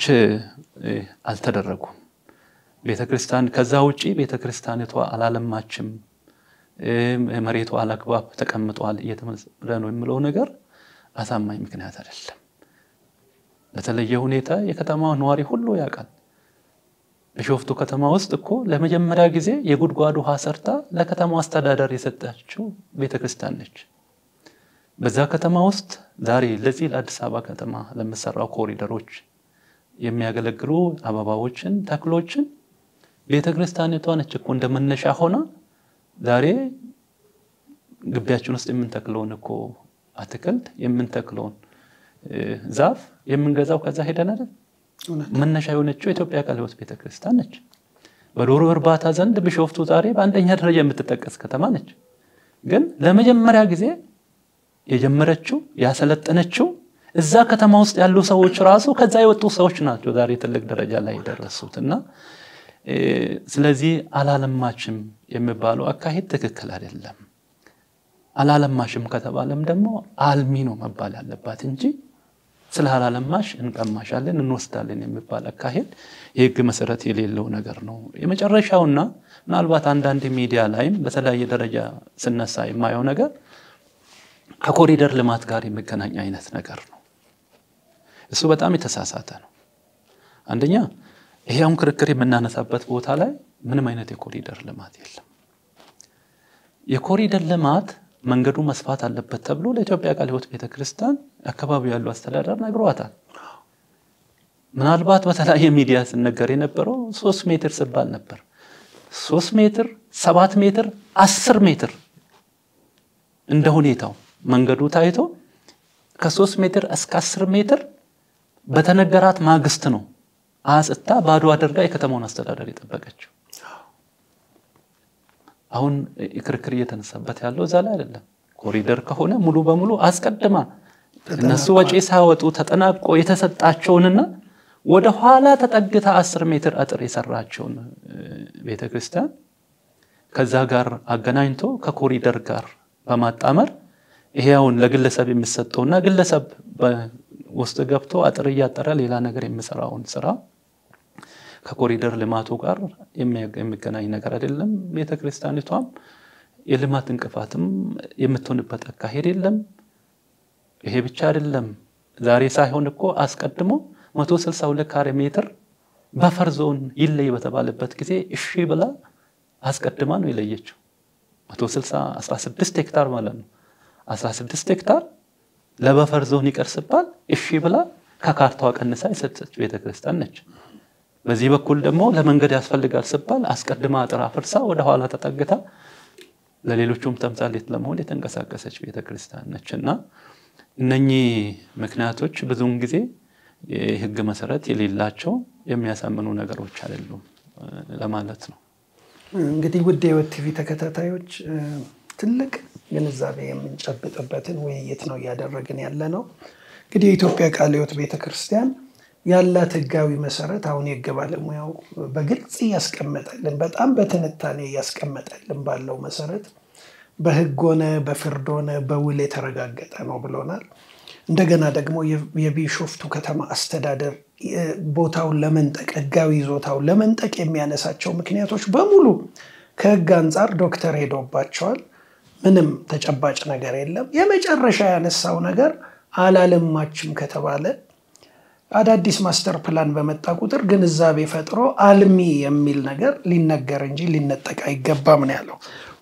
አልተደረጉም። ቤተክርስቲያን ከዛ ውጪ ቤተክርስቲያኒቷ አላለማችም፣ መሬቷ አላግባብ ተቀምጧል እየተመረ ነው የሚለው ነገር አሳማኝ ምክንያት አይደለም። በተለየ ሁኔታ የከተማዋ ነዋሪ ሁሉ ያውቃል። ቢሾፍቱ ከተማ ውስጥ እኮ ለመጀመሪያ ጊዜ የጉድጓድ ውሃ ሰርታ ለከተማው አስተዳደር የሰጠችው ቤተክርስቲያን ነች። በዛ ከተማ ውስጥ ዛሬ ለዚህ ለአዲስ አበባ ከተማ ለምሰራው ኮሪደሮች የሚያገለግሉ አበባዎችን፣ ተክሎችን ቤተ ክርስቲያኒቷ ነች እኮ እንደመነሻ ሆና ዛሬ ግቢያችን ውስጥ የምንተክለውን እኮ አትክልት የምንተክለውን ዛፍ የምንገዛው ከዛ ሄደን አይደል? መነሻ የሆነችው የኢትዮጵያ ቃለ ሕይወት ቤተክርስቲያን ነች። በዶሮ እርባታ ዘንድ ቢሾፍቱ ዛሬ በአንደኛ ደረጃ የምትጠቀስ ከተማ ነች። ግን ለመጀመሪያ ጊዜ የጀመረችው ያሰለጠነችው እዛ ከተማ ውስጥ ያሉ ሰዎች ራሱ ከዛ የወጡ ሰዎች ናቸው ዛሬ ትልቅ ደረጃ ላይ የደረሱት እና ስለዚህ አላለማችም የሚባለው አካሄድ ትክክል አይደለም። አላለማሽም ከተባለም ደግሞ አልሚ ነው መባል ያለባት እንጂ ስለ አላለማሽ እንቀማሻለን እንወስዳለን የሚባል አካሄድ የህግ መሰረት የሌለው ነገር ነው። የመጨረሻውና ምናልባት አንዳንድ ሚዲያ ላይም በተለያየ ደረጃ ስነሳ የማየው ነገር ከኮሪደር ልማት ጋር የሚገናኝ አይነት ነገር ነው። እሱ በጣም የተሳሳተ ነው። አንደኛ ይሄ አሁን ክርክር የምናነሳበት ቦታ ላይ ምንም አይነት የኮሪደር ልማት የለም። የኮሪደር ልማት መንገዱ መስፋት አለበት ተብሎ ለኢትዮጵያ ቃለ ሕይወት ቤተክርስቲያን አካባቢው ያሉ አስተዳደር ነግሯታል። ምናልባት በተለያየ ሚዲያ ስነገር የነበረው ሶስት ሜትር ስባል ነበር። ሶስት ሜትር፣ ሰባት ሜትር፣ አስር ሜትር እንደ ሁኔታው መንገዱ ታይቶ ከሶስት ሜትር እስከ አስር ሜትር በተነገራት ማግስት ነው አጽታ ባዶ አድርጋ የከተማውን አስተዳደር የጠበቀችው። አሁን ክርክር እየተነሳበት ያለው እዛ ላይ አይደለም። ኮሪደር ከሆነ ሙሉ በሙሉ አስቀድማ እነሱ ወጪ ሳያወጡ ተጠናቆ የተሰጣቸውንና ወደ ኋላ ተጠግታ አስር ሜትር አጥር የሰራቸውን ቤተክርስቲያን ከዛ ጋር አገናኝቶ ከኮሪደር ጋር በማጣመር ይሄውን ለግለሰብ የሚሰጠውና ግለሰብ ውስጥ ገብቶ አጥር እያጠረ ሌላ ነገር የሚሰራውን ስራ ከኮሪደር ልማቱ ጋር የሚገናኝ ነገር አይደለም። ቤተክርስቲያኒቷም የልማት እንቅፋትም የምትሆንበት አካሄድ የለም። ይሄ ብቻ አይደለም። ዛሬ ሳይሆን እኮ አስቀድሞ 162 ካሬ ሜትር በፈር ዞን ይለይ በተባለበት ጊዜ እሺ ብላ አስቀድማ ነው የለየችው። 16 ሄክታር ማለት ነው። 16 ሄክታር ለበፈር ዞን ይቀር ሲባል እሺ ብላ ከካርታዋ ቀንሳ የሰጠች ቤተክርስቲያን ነች። በዚህ በኩል ደግሞ ለመንገድ ያስፈልጋል ሲባል አስቀድማ አጥር አፍርሳ ወደኋላ ተጠግታ ለሌሎቹም ተምሳሌት ለመሆን የተንቀሳቀሰች ቤተክርስቲያን ነች እና እነኚህ ምክንያቶች ብዙውን ጊዜ የህግ መሰረት የሌላቸው የሚያሳምኑ ነገሮች አይደሉም ለማለት ነው። እንግዲህ ውድ የሕይወት ቲቪ ተከታታዮች ትልቅ ግንዛቤ የምንጨብጥበትን ውይይት ነው እያደረግን ያለ ነው። እንግዲህ የኢትዮጵያ ቃለ ሕይወት ቤተክርስቲያን ያላት ህጋዊ መሰረት አሁን የህግ ባለሙያው በግልጽ እያስቀመጠልን በጣም በትንታኔ እያስቀመጠልን ባለው መሰረት በህግ ሆነ በፍርድ ሆነ በውል የተረጋገጠ ነው ብሎናል። እንደገና ደግሞ የቢሾፍቱ ከተማ አስተዳደር ቦታውን ለመንጠቅ ህጋዊ ይዞታውን ለመንጠቅ የሚያነሳቸው ምክንያቶች በሙሉ ከህግ አንጻር ዶክተር ሄዶባቸዋል። ምንም ተጨባጭ ነገር የለም። የመጨረሻ ያነሳው ነገር አላለማችም ከተባለ አዳዲስ ማስተር ፕላን በመጣ ቁጥር ግንዛቤ ፈጥሮ አልሚ የሚል ነገር ሊነገር እንጂ ሊነጠቅ አይገባም ነው ያለው።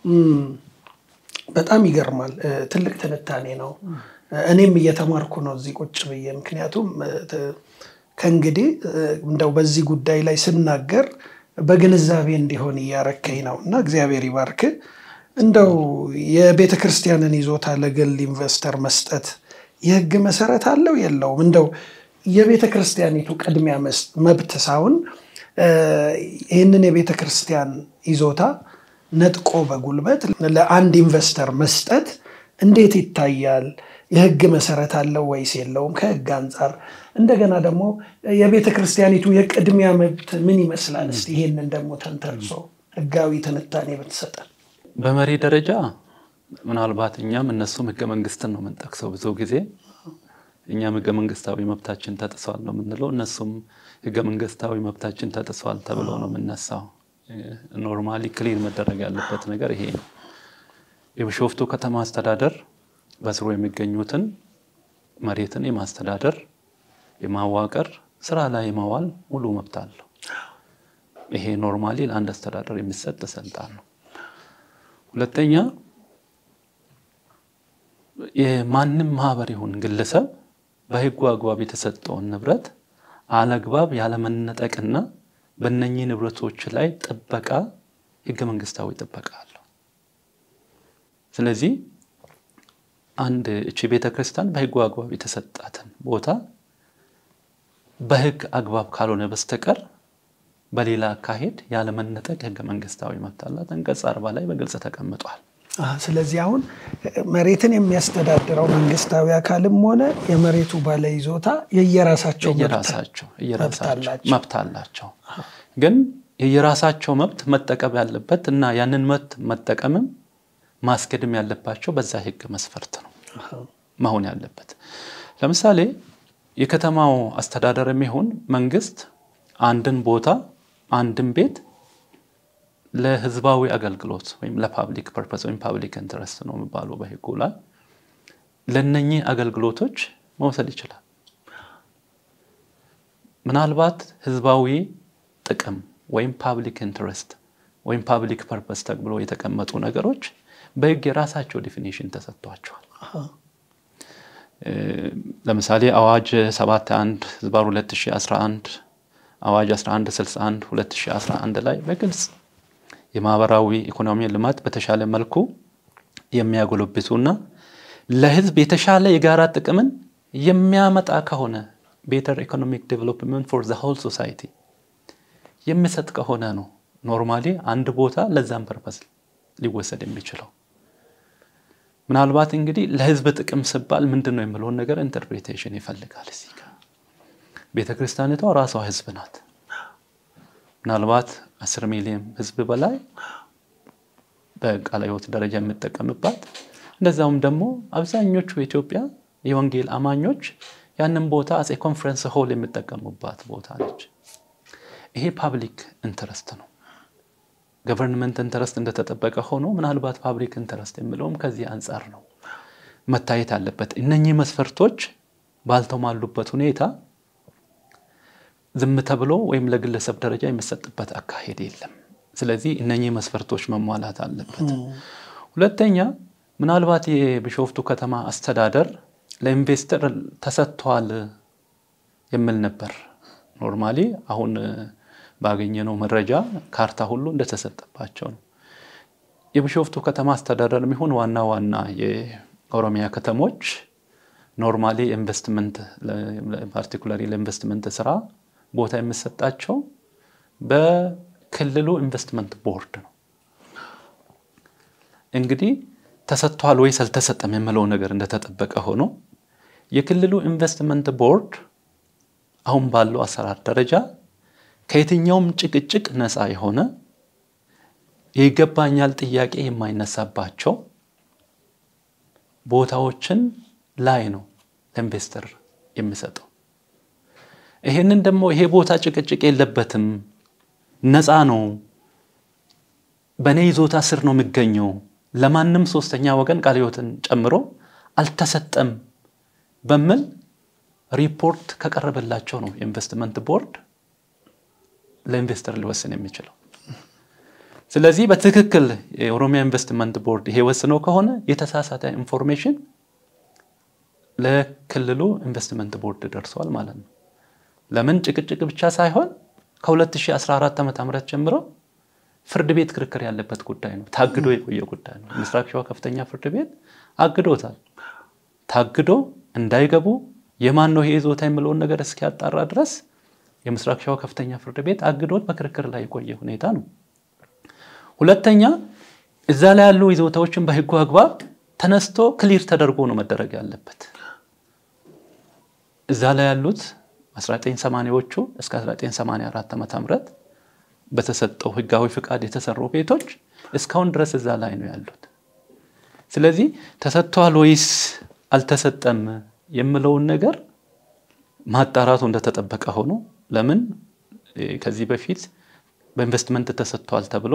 በጣም ይገርማል። ትልቅ ትንታኔ ነው። እኔም እየተማርኩ ነው እዚህ ቁጭ ብዬ። ምክንያቱም ከእንግዲህ እንደው በዚህ ጉዳይ ላይ ስናገር በግንዛቤ እንዲሆን እያረከኝ ነው እና እግዚአብሔር ይባርክ። እንደው የቤተ ክርስቲያንን ይዞታ ለግል ኢንቨስተር መስጠት የህግ መሰረት አለው የለውም? እንደው የቤተ ክርስቲያኒቱ ቅድሚያ መብት ሳይሆን ይህንን የቤተ ክርስቲያን ይዞታ ነጥቆ በጉልበት ለአንድ ኢንቨስተር መስጠት እንዴት ይታያል? የህግ መሰረት አለው ወይስ የለውም? ከህግ አንጻር እንደገና ደግሞ የቤተ ክርስቲያኒቱ የቅድሚያ መብት ምን ይመስላል? እስኪ ይሄንን ደግሞ ተንተርሶ ህጋዊ ትንታኔ ብትሰጠን። በመሪ ደረጃ ምናልባት እኛም እነሱም ህገ መንግስትን ነው የምንጠቅሰው ብዙ ጊዜ እኛም ህገ መንግስታዊ መብታችን ተጥሷል ነው የምንለው፣ እነሱም ህገ መንግስታዊ መብታችን ተጥሷል ተብሎ ነው የምነሳው። ኖርማሊ ክሊር መደረግ ያለበት ነገር ይሄ ነው። የቢሾፍቱ ከተማ አስተዳደር በስሩ የሚገኙትን መሬትን የማስተዳደር የማዋቀር ስራ ላይ የማዋል ሙሉ መብት አለው። ይሄ ኖርማሊ ለአንድ አስተዳደር የሚሰጥ ስልጣን ነው። ሁለተኛ የማንም ማህበር ይሁን ግለሰብ በህጉ አግባብ የተሰጠውን ንብረት አለግባብ ያለመነጠቅና በእነኚህ ንብረቶች ላይ ጥበቃ ህገ መንግስታዊ ጥበቃ አለው። ስለዚህ አንድ እቺ ቤተ ክርስቲያን በህጉ አግባብ የተሰጣትን ቦታ በህግ አግባብ ካልሆነ በስተቀር በሌላ አካሄድ ያለመነጠቅ ህገ መንግስታዊ መብት አላት። አንቀጽ አርባ ላይ በግልጽ ተቀምጧል። ስለዚህ አሁን መሬትን የሚያስተዳድረው መንግስታዊ አካልም ሆነ የመሬቱ ባለይዞታ የየራሳቸው የየራሳቸው መብት አላቸው። ግን የየራሳቸው መብት መጠቀም ያለበት እና ያንን መብት መጠቀምም ማስኬድም ያለባቸው በዛ ህግ መስፈርት ነው መሆን ያለበት። ለምሳሌ የከተማው አስተዳደር የሚሆን መንግስት አንድን ቦታ አንድን ቤት ለህዝባዊ አገልግሎት ወይም ለፓብሊክ ፐርፐስ ወይም ፓብሊክ ኢንተረስት ነው የሚባለው በህጉ ላይ ለነኚህ አገልግሎቶች መውሰድ ይችላል። ምናልባት ህዝባዊ ጥቅም ወይም ፓብሊክ ኢንተረስት ወይም ፓብሊክ ፐርፐስ ተብሎ የተቀመጡ ነገሮች በህግ የራሳቸው ዲፊኒሽን ተሰጥቷቸዋል። ለምሳሌ አዋጅ 71 ህዝባር 2011 አዋጅ 1161 2011 ላይ በግልጽ የማህበራዊ ኢኮኖሚ ልማት በተሻለ መልኩ የሚያጎለብቱና ለህዝብ የተሻለ የጋራ ጥቅምን የሚያመጣ ከሆነ ቤተር ኢኮኖሚክ ዴቨሎፕመንት ፎር ዘ ሆል ሶሳይቲ የሚሰጥ ከሆነ ነው ኖርማሊ አንድ ቦታ ለዛም ፐርፐስ ሊወሰድ የሚችለው። ምናልባት እንግዲህ ለህዝብ ጥቅም ሲባል ምንድን ነው የሚለውን ነገር ኢንተርፕሬቴሽን ይፈልጋል። እዚህ ጋር ቤተ ክርስቲያኒቷ ራሷ ህዝብ ናት። ምናልባት አስር ሚሊዮን ህዝብ በላይ በቃለ ሕይወት ደረጃ የምጠቀምባት እንደዛውም ደግሞ አብዛኞቹ የኢትዮጵያ የወንጌል አማኞች ያንን ቦታ አፄ ኮንፈረንስ ሆል የሚጠቀሙባት ቦታ ነች። ይሄ ፓብሊክ ኢንተረስት ነው። ገቨርንመንት ኢንተረስት እንደተጠበቀ ሆኖ ምናልባት ፓብሊክ ኢንተረስት የሚለውም ከዚህ አንጻር ነው መታየት አለበት። እነኚህ መስፈርቶች ባልተሟሉበት ሁኔታ ዝም ተብሎ ወይም ለግለሰብ ደረጃ የሚሰጥበት አካሄድ የለም። ስለዚህ እነኚህ መስፈርቶች መሟላት አለበት። ሁለተኛ ምናልባት የቢሾፍቱ ከተማ አስተዳደር ለኢንቨስተር ተሰጥቷል የሚል ነበር። ኖርማሊ አሁን ባገኘነው መረጃ ካርታ ሁሉ እንደተሰጠባቸው ነው። የቢሾፍቱ ከተማ አስተዳደር የሚሆን ዋና ዋና የኦሮሚያ ከተሞች ኖርማሊ ኢንቨስትመንት ፓርቲኩላሪ ለኢንቨስትመንት ስራ ቦታ የሚሰጣቸው በክልሉ ኢንቨስትመንት ቦርድ ነው። እንግዲህ ተሰጥቷል ወይስ አልተሰጠም የምለው ነገር እንደተጠበቀ ሆኖ የክልሉ ኢንቨስትመንት ቦርድ አሁን ባለው አሰራር ደረጃ ከየትኛውም ጭቅጭቅ ነፃ የሆነ የይገባኛል ጥያቄ የማይነሳባቸው ቦታዎችን ላይ ነው ለኢንቨስተር የሚሰጠው። ይሄንን ደግሞ ይሄ ቦታ ጭቅጭቅ የለበትም፣ ነፃ ነው፣ በእኔ ይዞታ ስር ነው የሚገኘው፣ ለማንም ሶስተኛ ወገን ቃለ ሕይወትን ጨምሮ አልተሰጠም በሚል ሪፖርት ከቀረበላቸው ነው የኢንቨስትመንት ቦርድ ለኢንቨስተር ሊወስን የሚችለው። ስለዚህ በትክክል የኦሮሚያ ኢንቨስትመንት ቦርድ ይሄ ወስነው ከሆነ የተሳሳተ ኢንፎርሜሽን ለክልሉ ኢንቨስትመንት ቦርድ ደርሷል ማለት ነው። ለምን ጭቅጭቅ ብቻ ሳይሆን ከ2014 ዓ ም ጀምሮ ፍርድ ቤት ክርክር ያለበት ጉዳይ ነው። ታግዶ የቆየ ጉዳይ ነው። ምስራቅ ሸዋ ከፍተኛ ፍርድ ቤት አግዶታል። ታግዶ እንዳይገቡ የማን ነው ይሄ ይዞታ የሚለውን ነገር እስኪያጣራ ድረስ የምስራቅ ሸዋ ከፍተኛ ፍርድ ቤት አግዶት በክርክር ላይ የቆየ ሁኔታ ነው። ሁለተኛ እዛ ላይ ያሉ ይዞታዎችን በህጉ አግባብ ተነስቶ ክሊር ተደርጎ ነው መደረግ ያለበት። እዛ ላይ ያሉት 1980ዎቹ እስከ 1984 ዓ ም በተሰጠው ህጋዊ ፍቃድ የተሰሩ ቤቶች እስካሁን ድረስ እዛ ላይ ነው ያሉት። ስለዚህ ተሰጥቷል ወይስ አልተሰጠም የምለውን ነገር ማጣራቱ እንደተጠበቀ ሆኖ ለምን ከዚህ በፊት በኢንቨስትመንት ተሰጥቷል ተብሎ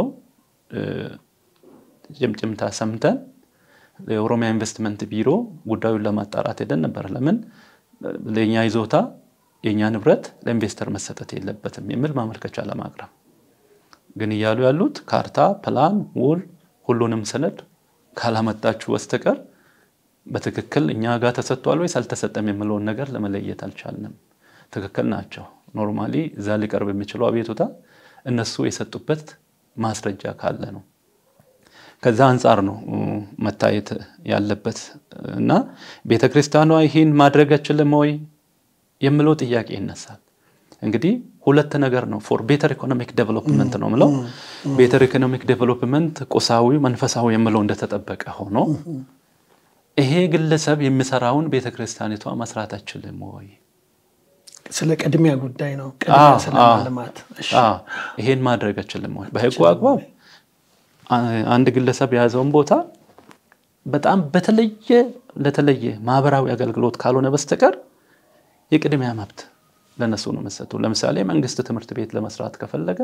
ጭምጭምታ ሰምተን የኦሮሚያ ኢንቨስትመንት ቢሮ ጉዳዩን ለማጣራት ሄደን ነበር። ለምን ለእኛ ይዞታ የእኛ ንብረት ለኢንቨስተር መሰጠት የለበትም የሚል ማመልከቻ ለማቅረብ ግን እያሉ ያሉት ካርታ፣ ፕላን፣ ውል ሁሉንም ሰነድ ካላመጣችሁ በስተቀር በትክክል እኛ ጋር ተሰጥቷል ወይስ አልተሰጠም የምለውን ነገር ለመለየት አልቻልንም። ትክክል ናቸው። ኖርማሊ እዛ ሊቀርብ የሚችለው አቤቱታ እነሱ የሰጡበት ማስረጃ ካለ ነው። ከዛ አንጻር ነው መታየት ያለበት እና ቤተ ክርስቲያኗ ይህን ማድረግ አይችልም ወይ የምለው ጥያቄ ይነሳል። እንግዲህ ሁለት ነገር ነው። ፎር ቤተር ኢኮኖሚክ ዴቨሎፕመንት ነው ምለው። ቤተር ኢኮኖሚክ ዴቨሎፕመንት ቁሳዊ፣ መንፈሳዊ የምለው እንደተጠበቀ ሆኖ ይሄ ግለሰብ የሚሰራውን ቤተ ክርስቲያኒቷ መስራት አይችልም ወይ? ስለ ቅድሚያ ጉዳይ ነው። ቅድሚያ ስለ ማልማት ይሄን ማድረግ አይችልም ወይ? በህጉ አግባብ አንድ ግለሰብ የያዘውን ቦታ በጣም በተለየ ለተለየ ማህበራዊ አገልግሎት ካልሆነ በስተቀር የቅድሚያ መብት ለነሱ ነው መሰጡ። ለምሳሌ መንግስት ትምህርት ቤት ለመስራት ከፈለገ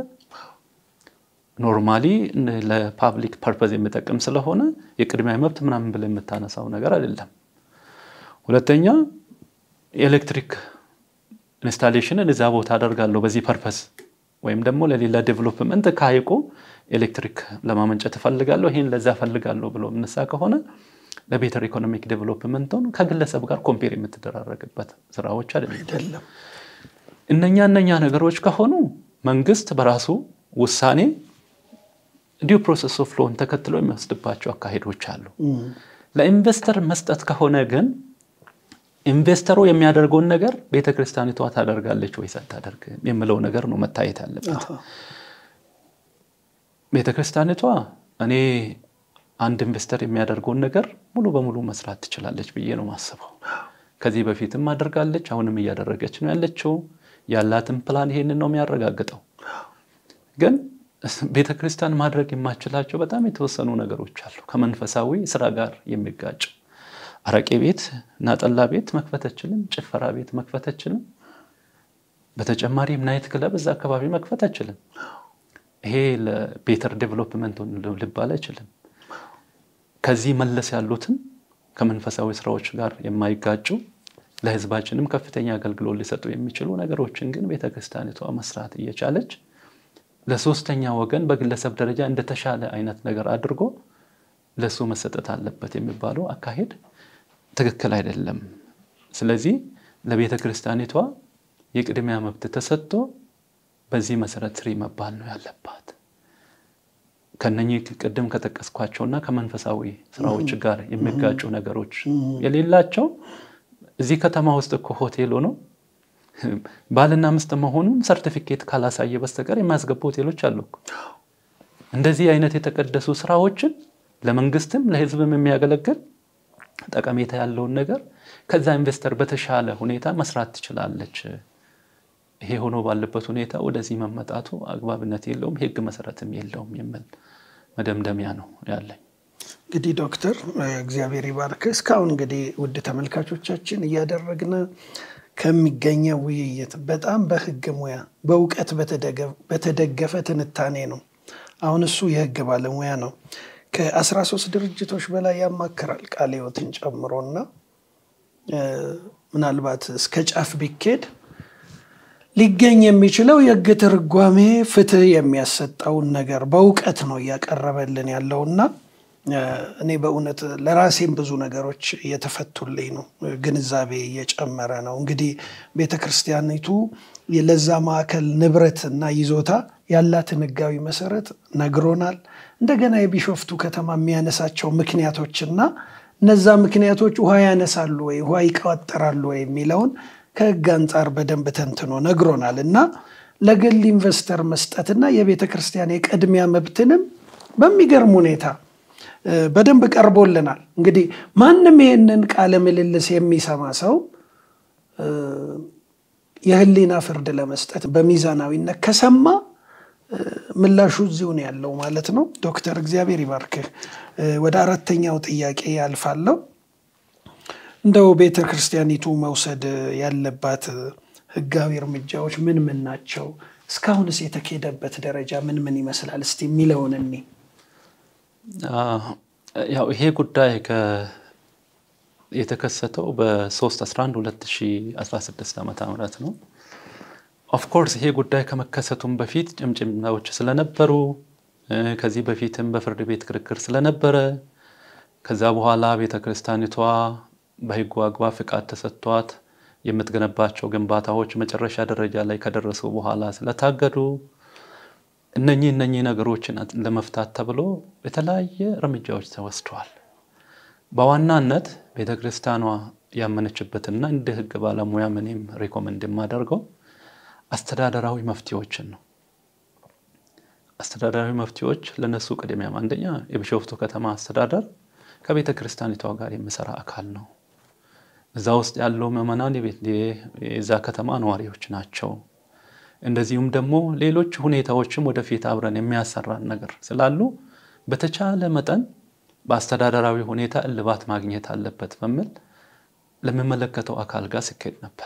ኖርማሊ ለፓብሊክ ፐርፐዝ የሚጠቅም ስለሆነ የቅድሚያ መብት ምናምን ብለህ የምታነሳው ነገር አይደለም። ሁለተኛ የኤሌክትሪክ ኢንስታሌሽንን እዛ ቦታ አደርጋለሁ በዚህ ፐርፐዝ ወይም ደግሞ ለሌላ ዴቨሎፕመንት ከሀይቁ ኤሌክትሪክ ለማመንጨት እፈልጋለሁ ይህን ለዛ እፈልጋለሁ ብሎ የምነሳ ከሆነ ለቤተር ኢኮኖሚክ ዴቨሎፕመንቱን ከግለሰብ ጋር ኮምፔር የምትደራረግበት ስራዎች አይደለም። እነኛ እነኛ ነገሮች ከሆኑ መንግስት በራሱ ውሳኔ ዲው ፕሮሰስ ኦፍ ሎን ተከትሎ የሚወስድባቸው አካሄዶች አሉ። ለኢንቨስተር መስጠት ከሆነ ግን ኢንቨስተሩ የሚያደርገውን ነገር ቤተክርስቲያኒቷ ታደርጋለች ወይስ አታደርግም የምለው ነገር ነው መታየት ያለበት። ቤተክርስቲያኒቷ እኔ አንድ ኢንቨስተር የሚያደርገውን ነገር ሙሉ በሙሉ መስራት ትችላለች ብዬ ነው ማስበው። ከዚህ በፊትም አድርጋለች፣ አሁንም እያደረገች ነው ያለችው። ያላትን ፕላን ይሄንን ነው የሚያረጋግጠው። ግን ቤተ ክርስቲያን ማድረግ የማችላቸው በጣም የተወሰኑ ነገሮች አሉ። ከመንፈሳዊ ስራ ጋር የሚጋጭ አረቄ ቤት እና ጠላ ቤት መክፈት አችልም። ጭፈራ ቤት መክፈት አችልም። በተጨማሪም ናይት ክለብ እዛ አካባቢ መክፈት አችልም። ይሄ ለቤተር ዴቨሎፕመንት ልባል አይችልም። ከዚህ መለስ ያሉትን ከመንፈሳዊ ስራዎች ጋር የማይጋጩ ለህዝባችንም ከፍተኛ አገልግሎት ሊሰጡ የሚችሉ ነገሮችን ግን ቤተክርስቲያኒቷ መስራት እየቻለች ለሶስተኛ ወገን በግለሰብ ደረጃ እንደተሻለ አይነት ነገር አድርጎ ለሱ መሰጠት አለበት የሚባለው አካሄድ ትክክል አይደለም። ስለዚህ ለቤተ ክርስቲያኒቷ የቅድሚያ መብት ተሰጥቶ በዚህ መሰረት ስሪ መባል ነው ያለባት። ከነኚህ ቅድም ከጠቀስኳቸውና ከመንፈሳዊ ስራዎች ጋር የሚጋጩ ነገሮች የሌላቸው እዚህ ከተማ ውስጥ እኮ ሆቴል ሆኖ ባልና ሚስት መሆኑን ሰርቲፊኬት ካላሳየ በስተቀር የሚያስገቡ ሆቴሎች አሉ። እንደዚህ አይነት የተቀደሱ ስራዎችን ለመንግስትም ለህዝብም የሚያገለግል ጠቀሜታ ያለውን ነገር ከዛ ኢንቨስተር በተሻለ ሁኔታ መስራት ትችላለች። ይሄ ሆኖ ባለበት ሁኔታ ወደዚህ መመጣቱ አግባብነት የለውም፣ ህግ መሰረትም የለውም የሚል መደምደሚያ ነው ያለኝ። እንግዲህ ዶክተር እግዚአብሔር ይባርክ። እስካሁን እንግዲህ ውድ ተመልካቾቻችን እያደረግን ከሚገኘው ውይይት በጣም በህግ ሙያ በእውቀት በተደገፈ ትንታኔ ነው። አሁን እሱ የህግ ባለሙያ ነው። ከአስራ ሶስት ድርጅቶች በላይ ያማክራል ቃለ ሕይወትን ጨምሮና ምናልባት እስከ ጫፍ ቢኬድ ሊገኝ የሚችለው የህግ ትርጓሜ ፍትህ የሚያሰጠውን ነገር በእውቀት ነው እያቀረበልን ያለውና እኔ በእውነት ለራሴም ብዙ ነገሮች እየተፈቱልኝ ነው። ግንዛቤ እየጨመረ ነው። እንግዲህ ቤተ ክርስቲያኒቱ ለዛ ማዕከል ንብረት እና ይዞታ ያላትን ህጋዊ መሰረት ነግሮናል። እንደገና የቢሾፍቱ ከተማ የሚያነሳቸው ምክንያቶችና እነዛ ምክንያቶች ውሃ ያነሳሉ ወይ ውሃ ይቋጠራሉ ወይ የሚለውን ከህግ አንጻር በደንብ ተንትኖ ነግሮናል እና ለግል ኢንቨስተር መስጠትና የቤተ ክርስቲያን የቅድሚያ መብትንም በሚገርም ሁኔታ በደንብ ቀርቦልናል። እንግዲህ ማንም ይህንን ቃለ ምልልስ የሚሰማ ሰው የህሊና ፍርድ ለመስጠት በሚዛናዊነት ከሰማ ምላሹ እዚሁ ነው ያለው ማለት ነው። ዶክተር እግዚአብሔር ይባርክህ። ወደ አራተኛው ጥያቄ ያልፋለሁ። እንደው ቤተ ክርስቲያኒቱ መውሰድ ያለባት ህጋዊ እርምጃዎች ምን ምን ናቸው? እስካሁንስ የተኬደበት ደረጃ ምን ምን ይመስላል? እስቲ የሚለውን እኔ ያው ይሄ ጉዳይ የተከሰተው በ3 11 2016 ዓ ም ነው። ኦፍኮርስ ይሄ ጉዳይ ከመከሰቱም በፊት ጭምጭምታዎች ስለነበሩ ከዚህ በፊትም በፍርድ ቤት ክርክር ስለነበረ ከዛ በኋላ ቤተ ክርስቲያኒቷ በህጉ አግባብ ፍቃድ ተሰጥቷት የምትገነባቸው ግንባታዎች መጨረሻ ደረጃ ላይ ከደረሱ በኋላ ስለታገዱ እነኚህ እነኚህ ነገሮችን ለመፍታት ተብሎ የተለያየ እርምጃዎች ተወስደዋል። በዋናነት ቤተ ክርስቲያኗ ያመነችበትና እንደ ሕግ ባለሙያ ምንም ሪኮመንድ የማደርገው አስተዳደራዊ መፍትሄዎችን ነው። አስተዳደራዊ መፍትሄዎች ለነሱ ቅድሚያ አንደኛ የቢሾፍቱ ከተማ አስተዳደር ከቤተ ክርስቲያኒቷ ጋር የሚሰራ አካል ነው። እዛ ውስጥ ያለው ምዕመናን የዛ ከተማ ነዋሪዎች ናቸው። እንደዚሁም ደግሞ ሌሎች ሁኔታዎችም ወደፊት አብረን የሚያሰራን ነገር ስላሉ በተቻለ መጠን በአስተዳደራዊ ሁኔታ እልባት ማግኘት አለበት በሚል ለሚመለከተው አካል ጋር ሲካሄድ ነበር።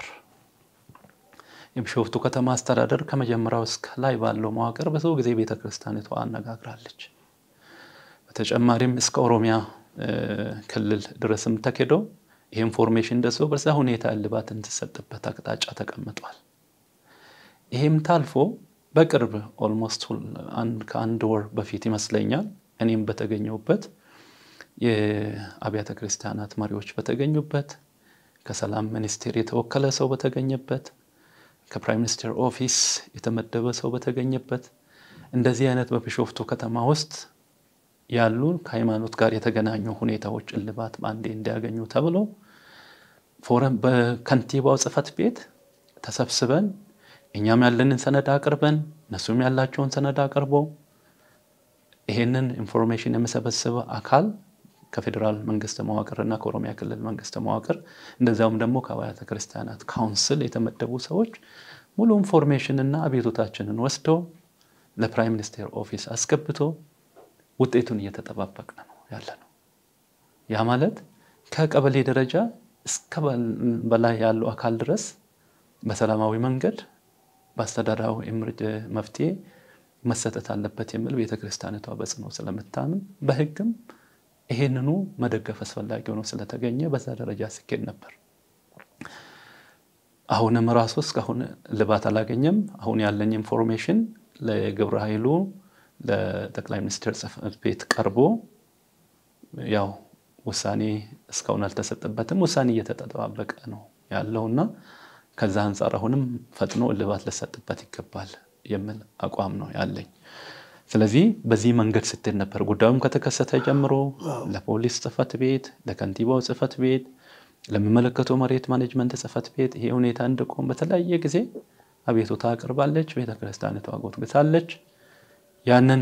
የቢሾፍቱ ከተማ አስተዳደር ከመጀመሪያው እስከ ላይ ባለው መዋቅር ብዙ ጊዜ ቤተ ክርስቲያኒቷ አነጋግራለች። በተጨማሪም እስከ ኦሮሚያ ክልል ድረስም ተኬደው ይህ ኢንፎርሜሽን ደርሶ በዛ ሁኔታ እልባት እንዲሰጥበት አቅጣጫ ተቀምጧል። ይህም ታልፎ በቅርብ ኦልሞስት ከአንድ ወር በፊት ይመስለኛል እኔም በተገኘሁበት የአብያተ ክርስቲያናት መሪዎች በተገኙበት ከሰላም ሚኒስቴር የተወከለ ሰው በተገኘበት ከፕራይም ሚኒስቴር ኦፊስ የተመደበ ሰው በተገኘበት እንደዚህ አይነት በቢሾፍቱ ከተማ ውስጥ ያሉ ከሃይማኖት ጋር የተገናኙ ሁኔታዎች እልባት በአንዴ እንዲያገኙ ተብሎ ፎረም በከንቲባው ጽሕፈት ቤት ተሰብስበን እኛም ያለንን ሰነድ አቅርበን እነሱም ያላቸውን ሰነድ አቅርቦ ይሄንን ኢንፎርሜሽን የሚሰበስብ አካል ከፌዴራል መንግስት መዋቅርና ከኦሮሚያ ክልል መንግስት መዋቅር እንደዚያውም ደግሞ ከአብያተ ክርስቲያናት ካውንስል የተመደቡ ሰዎች ሙሉ ኢንፎርሜሽን እና አቤቱታችንን ወስደው ለፕራይም ሚኒስቴር ኦፊስ አስገብቶ ውጤቱን እየተጠባበቅን ነው ያለ ነው። ያ ማለት ከቀበሌ ደረጃ እስከ በላይ ያለው አካል ድረስ በሰላማዊ መንገድ በአስተዳደራዊ መፍትሄ መሰጠት አለበት የሚል ቤተክርስቲያኒቷ በጽኖ ስለምታምን በሕግም ይሄንኑ መደገፍ አስፈላጊ ሆኖ ስለተገኘ በዛ ደረጃ ሲኬድ ነበር። አሁንም ራሱ እስካሁን እልባት አላገኘም። አሁን ያለኝ ኢንፎርሜሽን ለግብረ ኃይሉ ለጠቅላይ ሚኒስትር ጽሕፈት ቤት ቀርቦ ያው ውሳኔ እስካሁን አልተሰጠበትም። ውሳኔ እየተጠባበቀ ነው ያለውና ከዛ አንጻር አሁንም ፈጥኖ እልባት ሊሰጥበት ይገባል የሚል አቋም ነው ያለኝ። ስለዚህ በዚህ መንገድ ስትል ነበር ጉዳዩም ከተከሰተ ጀምሮ ለፖሊስ ጽሕፈት ቤት፣ ለከንቲባው ጽሕፈት ቤት፣ ለሚመለከተው መሬት ማኔጅመንት ጽሕፈት ቤት ይሄ ሁኔታ እንዲቆም በተለያየ ጊዜ አቤቱታ አቅርባለች። ቤተክርስቲያኒቷ ጎትጉታለች። ያንን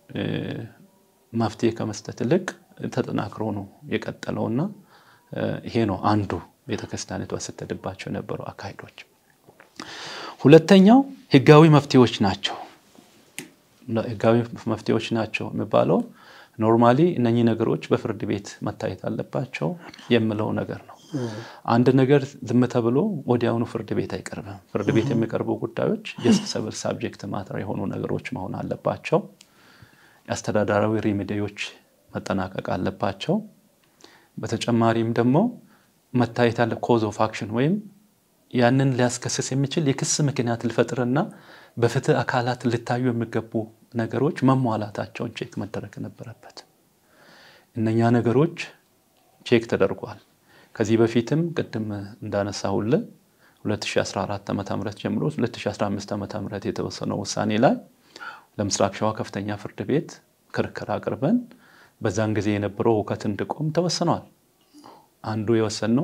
መፍትሄ ከመስጠት ይልቅ ተጠናክሮ ነው የቀጠለውና ይሄ ነው አንዱ ቤተክርስቲያኒቷ ስትሄድባቸው የነበሩ አካሄዶች። ሁለተኛው ህጋዊ መፍትሄዎች ናቸው። ህጋዊ መፍትሄዎች ናቸው የሚባለው ኖርማሊ እነኚህ ነገሮች በፍርድ ቤት መታየት አለባቸው የምለው ነገር ነው። አንድ ነገር ዝም ተብሎ ወዲያውኑ ፍርድ ቤት አይቀርብም። ፍርድ ቤት የሚቀርቡ ጉዳዮች የሲቪል ሳብጀክት ማተር የሆኑ ነገሮች መሆን አለባቸው። የአስተዳደራዊ ሪሜዲዎች መጠናቀቅ አለባቸው። በተጨማሪም ደግሞ መታየት ያለ ኮዝ ኦፍ አክሽን ወይም ያንን ሊያስከስስ የሚችል የክስ ምክንያት ሊፈጥርና በፍትህ አካላት ሊታዩ የሚገቡ ነገሮች መሟላታቸውን ቼክ መደረግ ነበረበት። እነኛ ነገሮች ቼክ ተደርጓል። ከዚህ በፊትም ቅድም እንዳነሳሁልህ 2014 ዓ ም ጀምሮ 2015 ዓ ም የተወሰነው ውሳኔ ላይ ለምስራቅ ሸዋ ከፍተኛ ፍርድ ቤት ክርክር አቅርበን በዛን ጊዜ የነበረው ሁከት እንዲቆም ተወስኗል። አንዱ የወሰንነው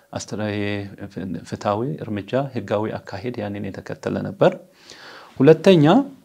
ፍትሐዊ እርምጃ፣ ህጋዊ አካሄድ ያንን የተከተለ ነበር። ሁለተኛ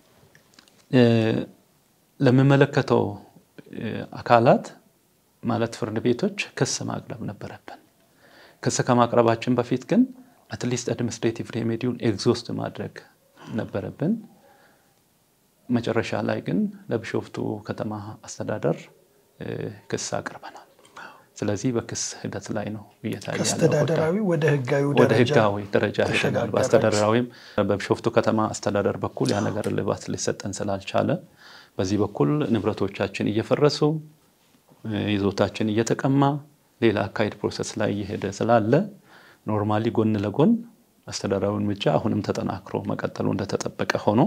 ለሚመለከተው አካላት ማለት ፍርድ ቤቶች ክስ ማቅረብ ነበረብን። ክስ ከማቅረባችን በፊት ግን አትሊስት አድሚኒስትሬቲቭ ሬሜዲውን ኤግዞስት ማድረግ ነበረብን። መጨረሻ ላይ ግን ለቢሾፍቱ ከተማ አስተዳደር ክስ አቅርበናል። ስለዚህ በክስ ሂደት ላይ ነው እየታየ ከአስተዳደራዊ ወደ ህጋዊ ወደ ህጋዊ ደረጃ ሄደናል። በአስተዳደራዊም በቢሾፍቱ ከተማ አስተዳደር በኩል ያ ነገር እልባት ሊሰጠን ስላልቻለ በዚህ በኩል ንብረቶቻችን እየፈረሱ ይዞታችን እየተቀማ ሌላ አካሄድ ፕሮሰስ ላይ እየሄደ ስላለ ኖርማሊ ጎን ለጎን አስተዳደራዊ እርምጃ አሁንም ተጠናክሮ መቀጠሉ እንደተጠበቀ ሆኖ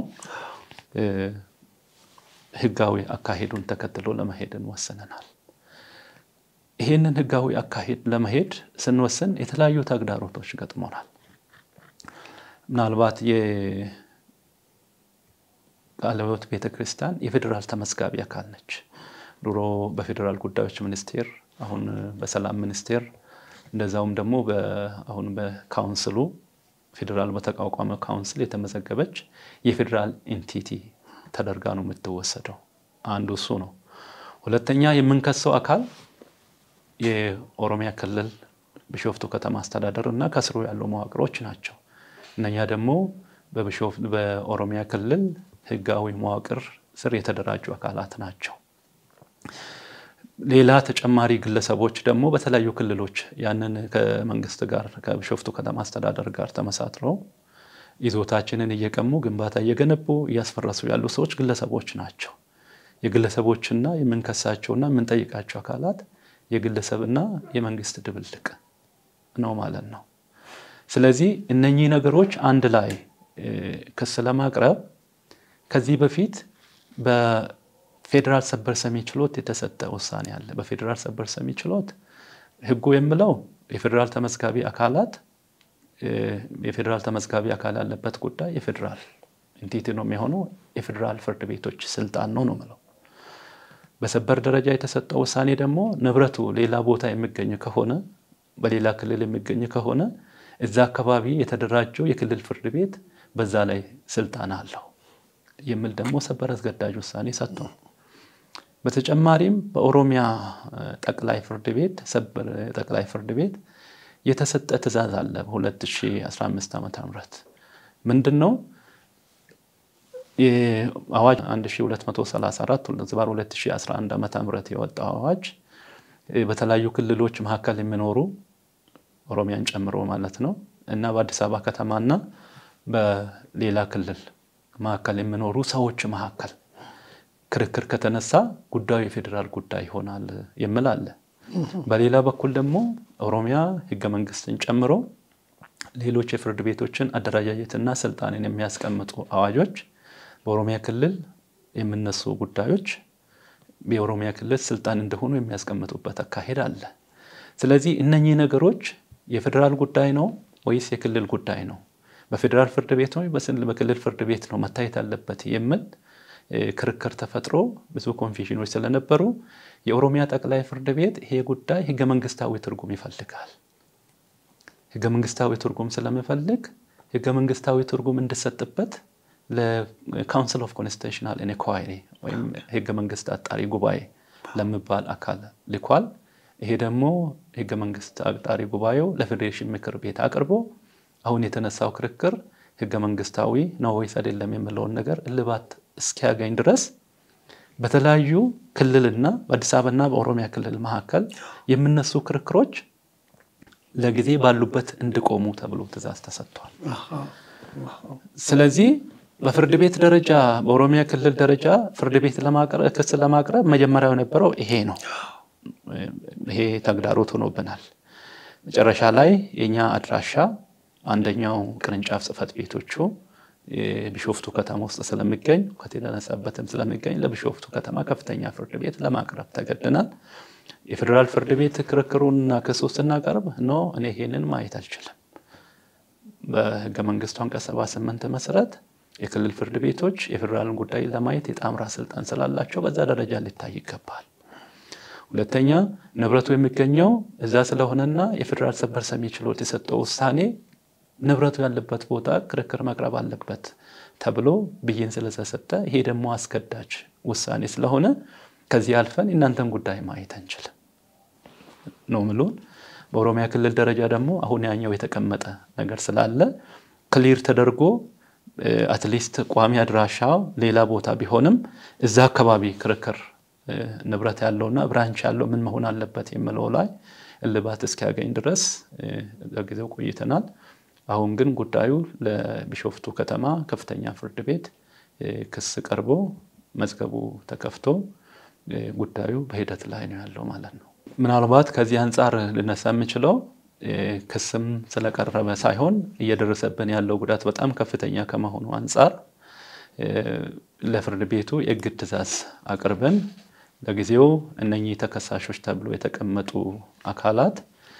ህጋዊ አካሄዱን ተከትሎ ለመሄድን ወስነናል። ይህንን ህጋዊ አካሄድ ለመሄድ ስንወስን የተለያዩ ተግዳሮቶች ገጥሞናል። ምናልባት ቃለ ሕይወት ቤተ ክርስቲያን የፌዴራል ተመዝጋቢ አካል ነች። ድሮ በፌዴራል ጉዳዮች ሚኒስቴር፣ አሁን በሰላም ሚኒስቴር እንደዛውም ደግሞ አሁን በካውንስሉ ፌዴራል በተቋቋመ ካውንስል የተመዘገበች የፌዴራል ኢንቲቲ ተደርጋ ነው የምትወሰደው። አንዱ እሱ ነው። ሁለተኛ የምንከሰው አካል የኦሮሚያ ክልል ቢሾፍቱ ከተማ አስተዳደር እና ከስሩ ያሉ መዋቅሮች ናቸው። እነኛ ደግሞ በኦሮሚያ ክልል ህጋዊ መዋቅር ስር የተደራጁ አካላት ናቸው። ሌላ ተጨማሪ ግለሰቦች ደግሞ በተለያዩ ክልሎች ያንን ከመንግስት ጋር ከቢሾፍቱ ከተማ አስተዳደር ጋር ተመሳጥረው ይዞታችንን እየቀሙ ግንባታ እየገነቡ እያስፈረሱ ያሉ ሰዎች ግለሰቦች ናቸው። የግለሰቦችና የምንከሳቸውና የምንጠይቃቸው አካላት የግለሰብና የመንግስት ድብልቅ ነው ማለት ነው። ስለዚህ እነኚህ ነገሮች አንድ ላይ ክስ ለማቅረብ ከዚህ በፊት በፌዴራል ሰበር ሰሚ ችሎት የተሰጠ ውሳኔ አለ። በፌዴራል ሰበር ሰሚ ችሎት ህጉ የምለው የፌዴራል ተመዝጋቢ አካላት የፌዴራል ተመዝጋቢ አካል ያለበት ጉዳይ የፌዴራል ኢንቲቲ ነው የሚሆነው የፌዴራል ፍርድ ቤቶች ስልጣን ነው ነው የምለው። በሰበር ደረጃ የተሰጠው ውሳኔ ደግሞ ንብረቱ ሌላ ቦታ የሚገኝ ከሆነ በሌላ ክልል የሚገኝ ከሆነ እዛ አካባቢ የተደራጀው የክልል ፍርድ ቤት በዛ ላይ ስልጣን አለው የሚል ደግሞ ሰበር አስገዳጅ ውሳኔ ሰጥቷል። በተጨማሪም በኦሮሚያ ጠቅላይ ፍርድ ቤት ሰበር ጠቅላይ ፍርድ ቤት የተሰጠ ትዕዛዝ አለ በ2015 ዓ ም ምንድን ነው አዋጅ 1234 ዝባር 2011 ዓ ም የወጣው አዋጅ በተለያዩ ክልሎች መካከል የሚኖሩ ኦሮሚያን ጨምሮ ማለት ነው እና በአዲስ አበባ ከተማና በሌላ ክልል መካከል የሚኖሩ ሰዎች መካከል ክርክር ከተነሳ ጉዳዩ የፌዴራል ጉዳይ ይሆናል የሚል አለ። በሌላ በኩል ደግሞ ኦሮሚያ ሕገ መንግስትን ጨምሮ ሌሎች የፍርድ ቤቶችን አደረጃጀትና ስልጣንን የሚያስቀምጡ አዋጆች በኦሮሚያ ክልል የሚነሱ ጉዳዮች የኦሮሚያ ክልል ስልጣን እንደሆኑ የሚያስቀምጡበት አካሄድ አለ። ስለዚህ እነኚህ ነገሮች የፌዴራል ጉዳይ ነው ወይስ የክልል ጉዳይ ነው? በፌዴራል ፍርድ ቤት ነው በክልል ፍርድ ቤት ነው መታየት አለበት የሚል ክርክር ተፈጥሮ ብዙ ኮንፊዥኖች ስለነበሩ የኦሮሚያ ጠቅላይ ፍርድ ቤት ይሄ ጉዳይ ህገ መንግስታዊ ትርጉም ይፈልጋል። ህገ መንግስታዊ ትርጉም ስለሚፈልግ ህገ መንግስታዊ ትርጉም እንዲሰጥበት ለካውንስል ኦፍ ኮንስቲቱሽናል ኢንኳይሪ ወይም ህገ መንግስት አጣሪ ጉባኤ ለሚባል አካል ልኳል። ይሄ ደግሞ ህገ መንግስት አጣሪ ጉባኤው ለፌዴሬሽን ምክር ቤት አቅርቦ አሁን የተነሳው ክርክር ህገ መንግስታዊ ነው ወይስ አይደለም የሚለውን ነገር እልባት እስኪያገኝ ድረስ በተለያዩ ክልልና በአዲስ አበባና በኦሮሚያ ክልል መካከል የሚነሱ ክርክሮች ለጊዜ ባሉበት እንዲቆሙ ተብሎ ትዕዛዝ ተሰጥቷል። ስለዚህ በፍርድ ቤት ደረጃ በኦሮሚያ ክልል ደረጃ ፍርድ ቤት ክስ ለማቅረብ መጀመሪያው የነበረው ይሄ ነው። ይሄ ተግዳሮት ሆኖብናል። መጨረሻ ላይ የኛ አድራሻ አንደኛው ቅርንጫፍ ጽህፈት ቤቶቹ ቢሾፍቱ ከተማ ውስጥ ስለሚገኝ ከተነሳበትም ስለሚገኝ ለቢሾፍቱ ከተማ ከፍተኛ ፍርድ ቤት ለማቅረብ ተገድናል። የፌዴራል ፍርድ ቤት ክርክሩንና ክሱ ስናቀርብ ኖ እኔ ይሄንን ማየት አልችልም፣ በህገ መንግስቱ አንቀጽ 78 መሰረት የክልል ፍርድ ቤቶች የፌዴራልን ጉዳይ ለማየት የጣምራ ስልጣን ስላላቸው በዛ ደረጃ ሊታይ ይገባል። ሁለተኛ ንብረቱ የሚገኘው እዛ ስለሆነና የፌዴራል ሰበር ሰሚ ችሎት የሰጠው ውሳኔ ንብረቱ ያለበት ቦታ ክርክር መቅረብ አለበት ተብሎ ብይን ስለተሰጠ ይሄ ደግሞ አስገዳጅ ውሳኔ ስለሆነ ከዚህ አልፈን የእናንተን ጉዳይ ማየት አንችልም ነው ምሉን። በኦሮሚያ ክልል ደረጃ ደግሞ አሁን ያኛው የተቀመጠ ነገር ስላለ ክሊር ተደርጎ አትሊስት ቋሚ አድራሻው ሌላ ቦታ ቢሆንም እዛ አካባቢ ክርክር ንብረት ያለውና ብራንች ያለው ምን መሆን አለበት የሚለው ላይ እልባት እስኪያገኝ ድረስ ለጊዜው ቆይተናል። አሁን ግን ጉዳዩ ለቢሾፍቱ ከተማ ከፍተኛ ፍርድ ቤት ክስ ቀርቦ መዝገቡ ተከፍቶ ጉዳዩ በሂደት ላይ ነው ያለው ማለት ነው። ምናልባት ከዚህ አንጻር ልነሳ የምችለው ክስም ስለቀረበ ሳይሆን እየደረሰብን ያለው ጉዳት በጣም ከፍተኛ ከመሆኑ አንጻር ለፍርድ ቤቱ የእግድ ትዕዛዝ አቅርበን ለጊዜው እነኚህ ተከሳሾች ተብሎ የተቀመጡ አካላት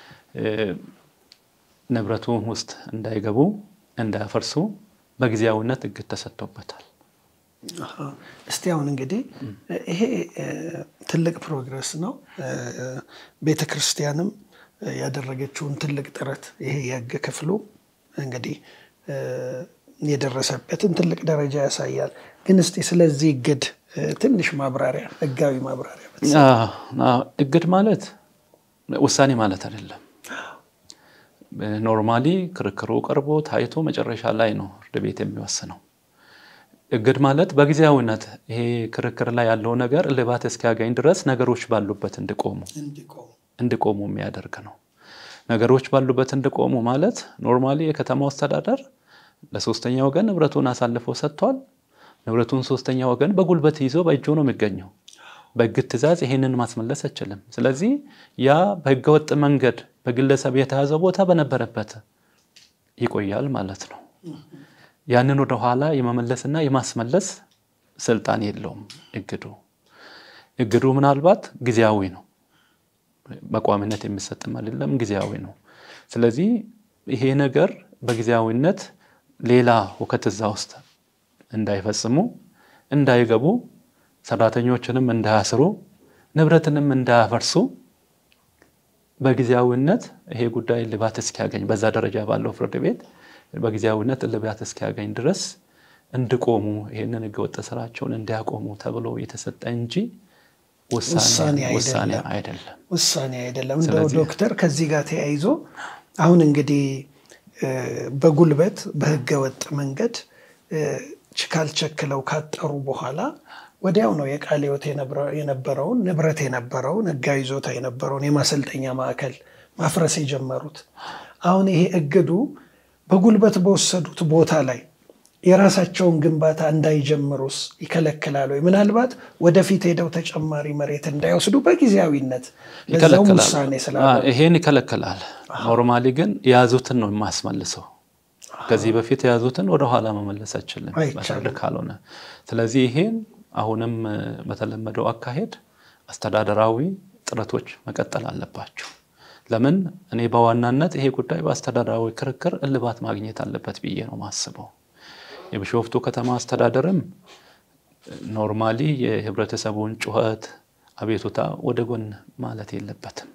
ንብረቱ ውስጥ እንዳይገቡ እንዳያፈርሱ በጊዜያዊነት እግድ ተሰጥቶበታል። እስቲ አሁን እንግዲህ ይሄ ትልቅ ፕሮግረስ ነው። ቤተ ክርስቲያንም ያደረገችውን ትልቅ ጥረት ይሄ የህግ ክፍሉ እንግዲህ የደረሰበትን ትልቅ ደረጃ ያሳያል። ግን እስቲ ስለዚህ እግድ ትንሽ ማብራሪያ ህጋዊ ማብራሪያ እግድ ማለት ውሳኔ ማለት አይደለም። ኖርማሊ ክርክሩ ቀርቦ ታይቶ መጨረሻ ላይ ነው ፍርድ ቤት የሚወስነው። እግድ ማለት በጊዜያዊነት ይሄ ክርክር ላይ ያለው ነገር እልባት እስኪያገኝ ድረስ ነገሮች ባሉበት እንዲቆሙ እንዲቆሙ የሚያደርግ ነው። ነገሮች ባሉበት እንዲቆሙ ማለት ኖርማሊ የከተማው አስተዳደር ለሶስተኛ ወገን ንብረቱን አሳልፎ ሰጥቷል። ንብረቱን ሶስተኛ ወገን በጉልበት ይዞ በእጁ ነው የሚገኘው። በእግድ ትዕዛዝ ይሄንን ማስመለስ አይችልም። ስለዚህ ያ በህገወጥ መንገድ በግለሰብ የተያዘ ቦታ በነበረበት ይቆያል ማለት ነው። ያንን ወደኋላ የመመለስና የማስመለስ ስልጣን የለውም እግዱ። እግዱ ምናልባት ጊዜያዊ ነው፣ በቋሚነት የሚሰጥም አይደለም፣ ጊዜያዊ ነው። ስለዚህ ይሄ ነገር በጊዜያዊነት ሌላ ሁከት እዛ ውስጥ እንዳይፈጽሙ እንዳይገቡ ሰራተኞችንም እንዳያስሩ ንብረትንም እንዳያፈርሱ በጊዜያዊነት ይሄ ጉዳይ እልባት እስኪያገኝ በዛ ደረጃ ባለው ፍርድ ቤት በጊዜያዊነት እልባት እስኪያገኝ ድረስ እንዲቆሙ ይህንን ህገወጥ ስራቸውን እንዲያቆሙ ተብሎ የተሰጠ እንጂ ውሳኔ አይደለም። ውሳኔ አይደለም። እንደው ዶክተር ከዚህ ጋር ተያይዞ አሁን እንግዲህ በጉልበት በህገወጥ መንገድ ካልቸክለው ካጠሩ በኋላ ወዲያው ነው የቃለ ሕይወት የነበረውን ንብረት የነበረውን ህጋዊ ይዞታ የነበረውን የማሰልጠኛ ማዕከል ማፍረስ የጀመሩት። አሁን ይሄ እግዱ በጉልበት በወሰዱት ቦታ ላይ የራሳቸውን ግንባታ እንዳይጀምሩስ ይከለክላል ወይ? ምናልባት ወደፊት ሄደው ተጨማሪ መሬት እንዳይወስዱ በጊዜያዊነት ለዛውም ውሳኔ ስላለ ይሄን ይከለክላል። ኖርማሊ ግን የያዙትን ነው የማስመልሰው። ከዚህ በፊት የያዙትን ወደኋላ መመለስ አይችልም በፍርድ ካልሆነ። ስለዚህ ይሄን አሁንም በተለመደው አካሄድ አስተዳደራዊ ጥረቶች መቀጠል አለባቸው። ለምን እኔ በዋናነት ይሄ ጉዳይ በአስተዳደራዊ ክርክር እልባት ማግኘት አለበት ብዬ ነው ማስበው። የቢሾፍቱ ከተማ አስተዳደርም ኖርማሊ የህብረተሰቡን ጩኸት፣ አቤቱታ ወደ ጎን ማለት የለበትም።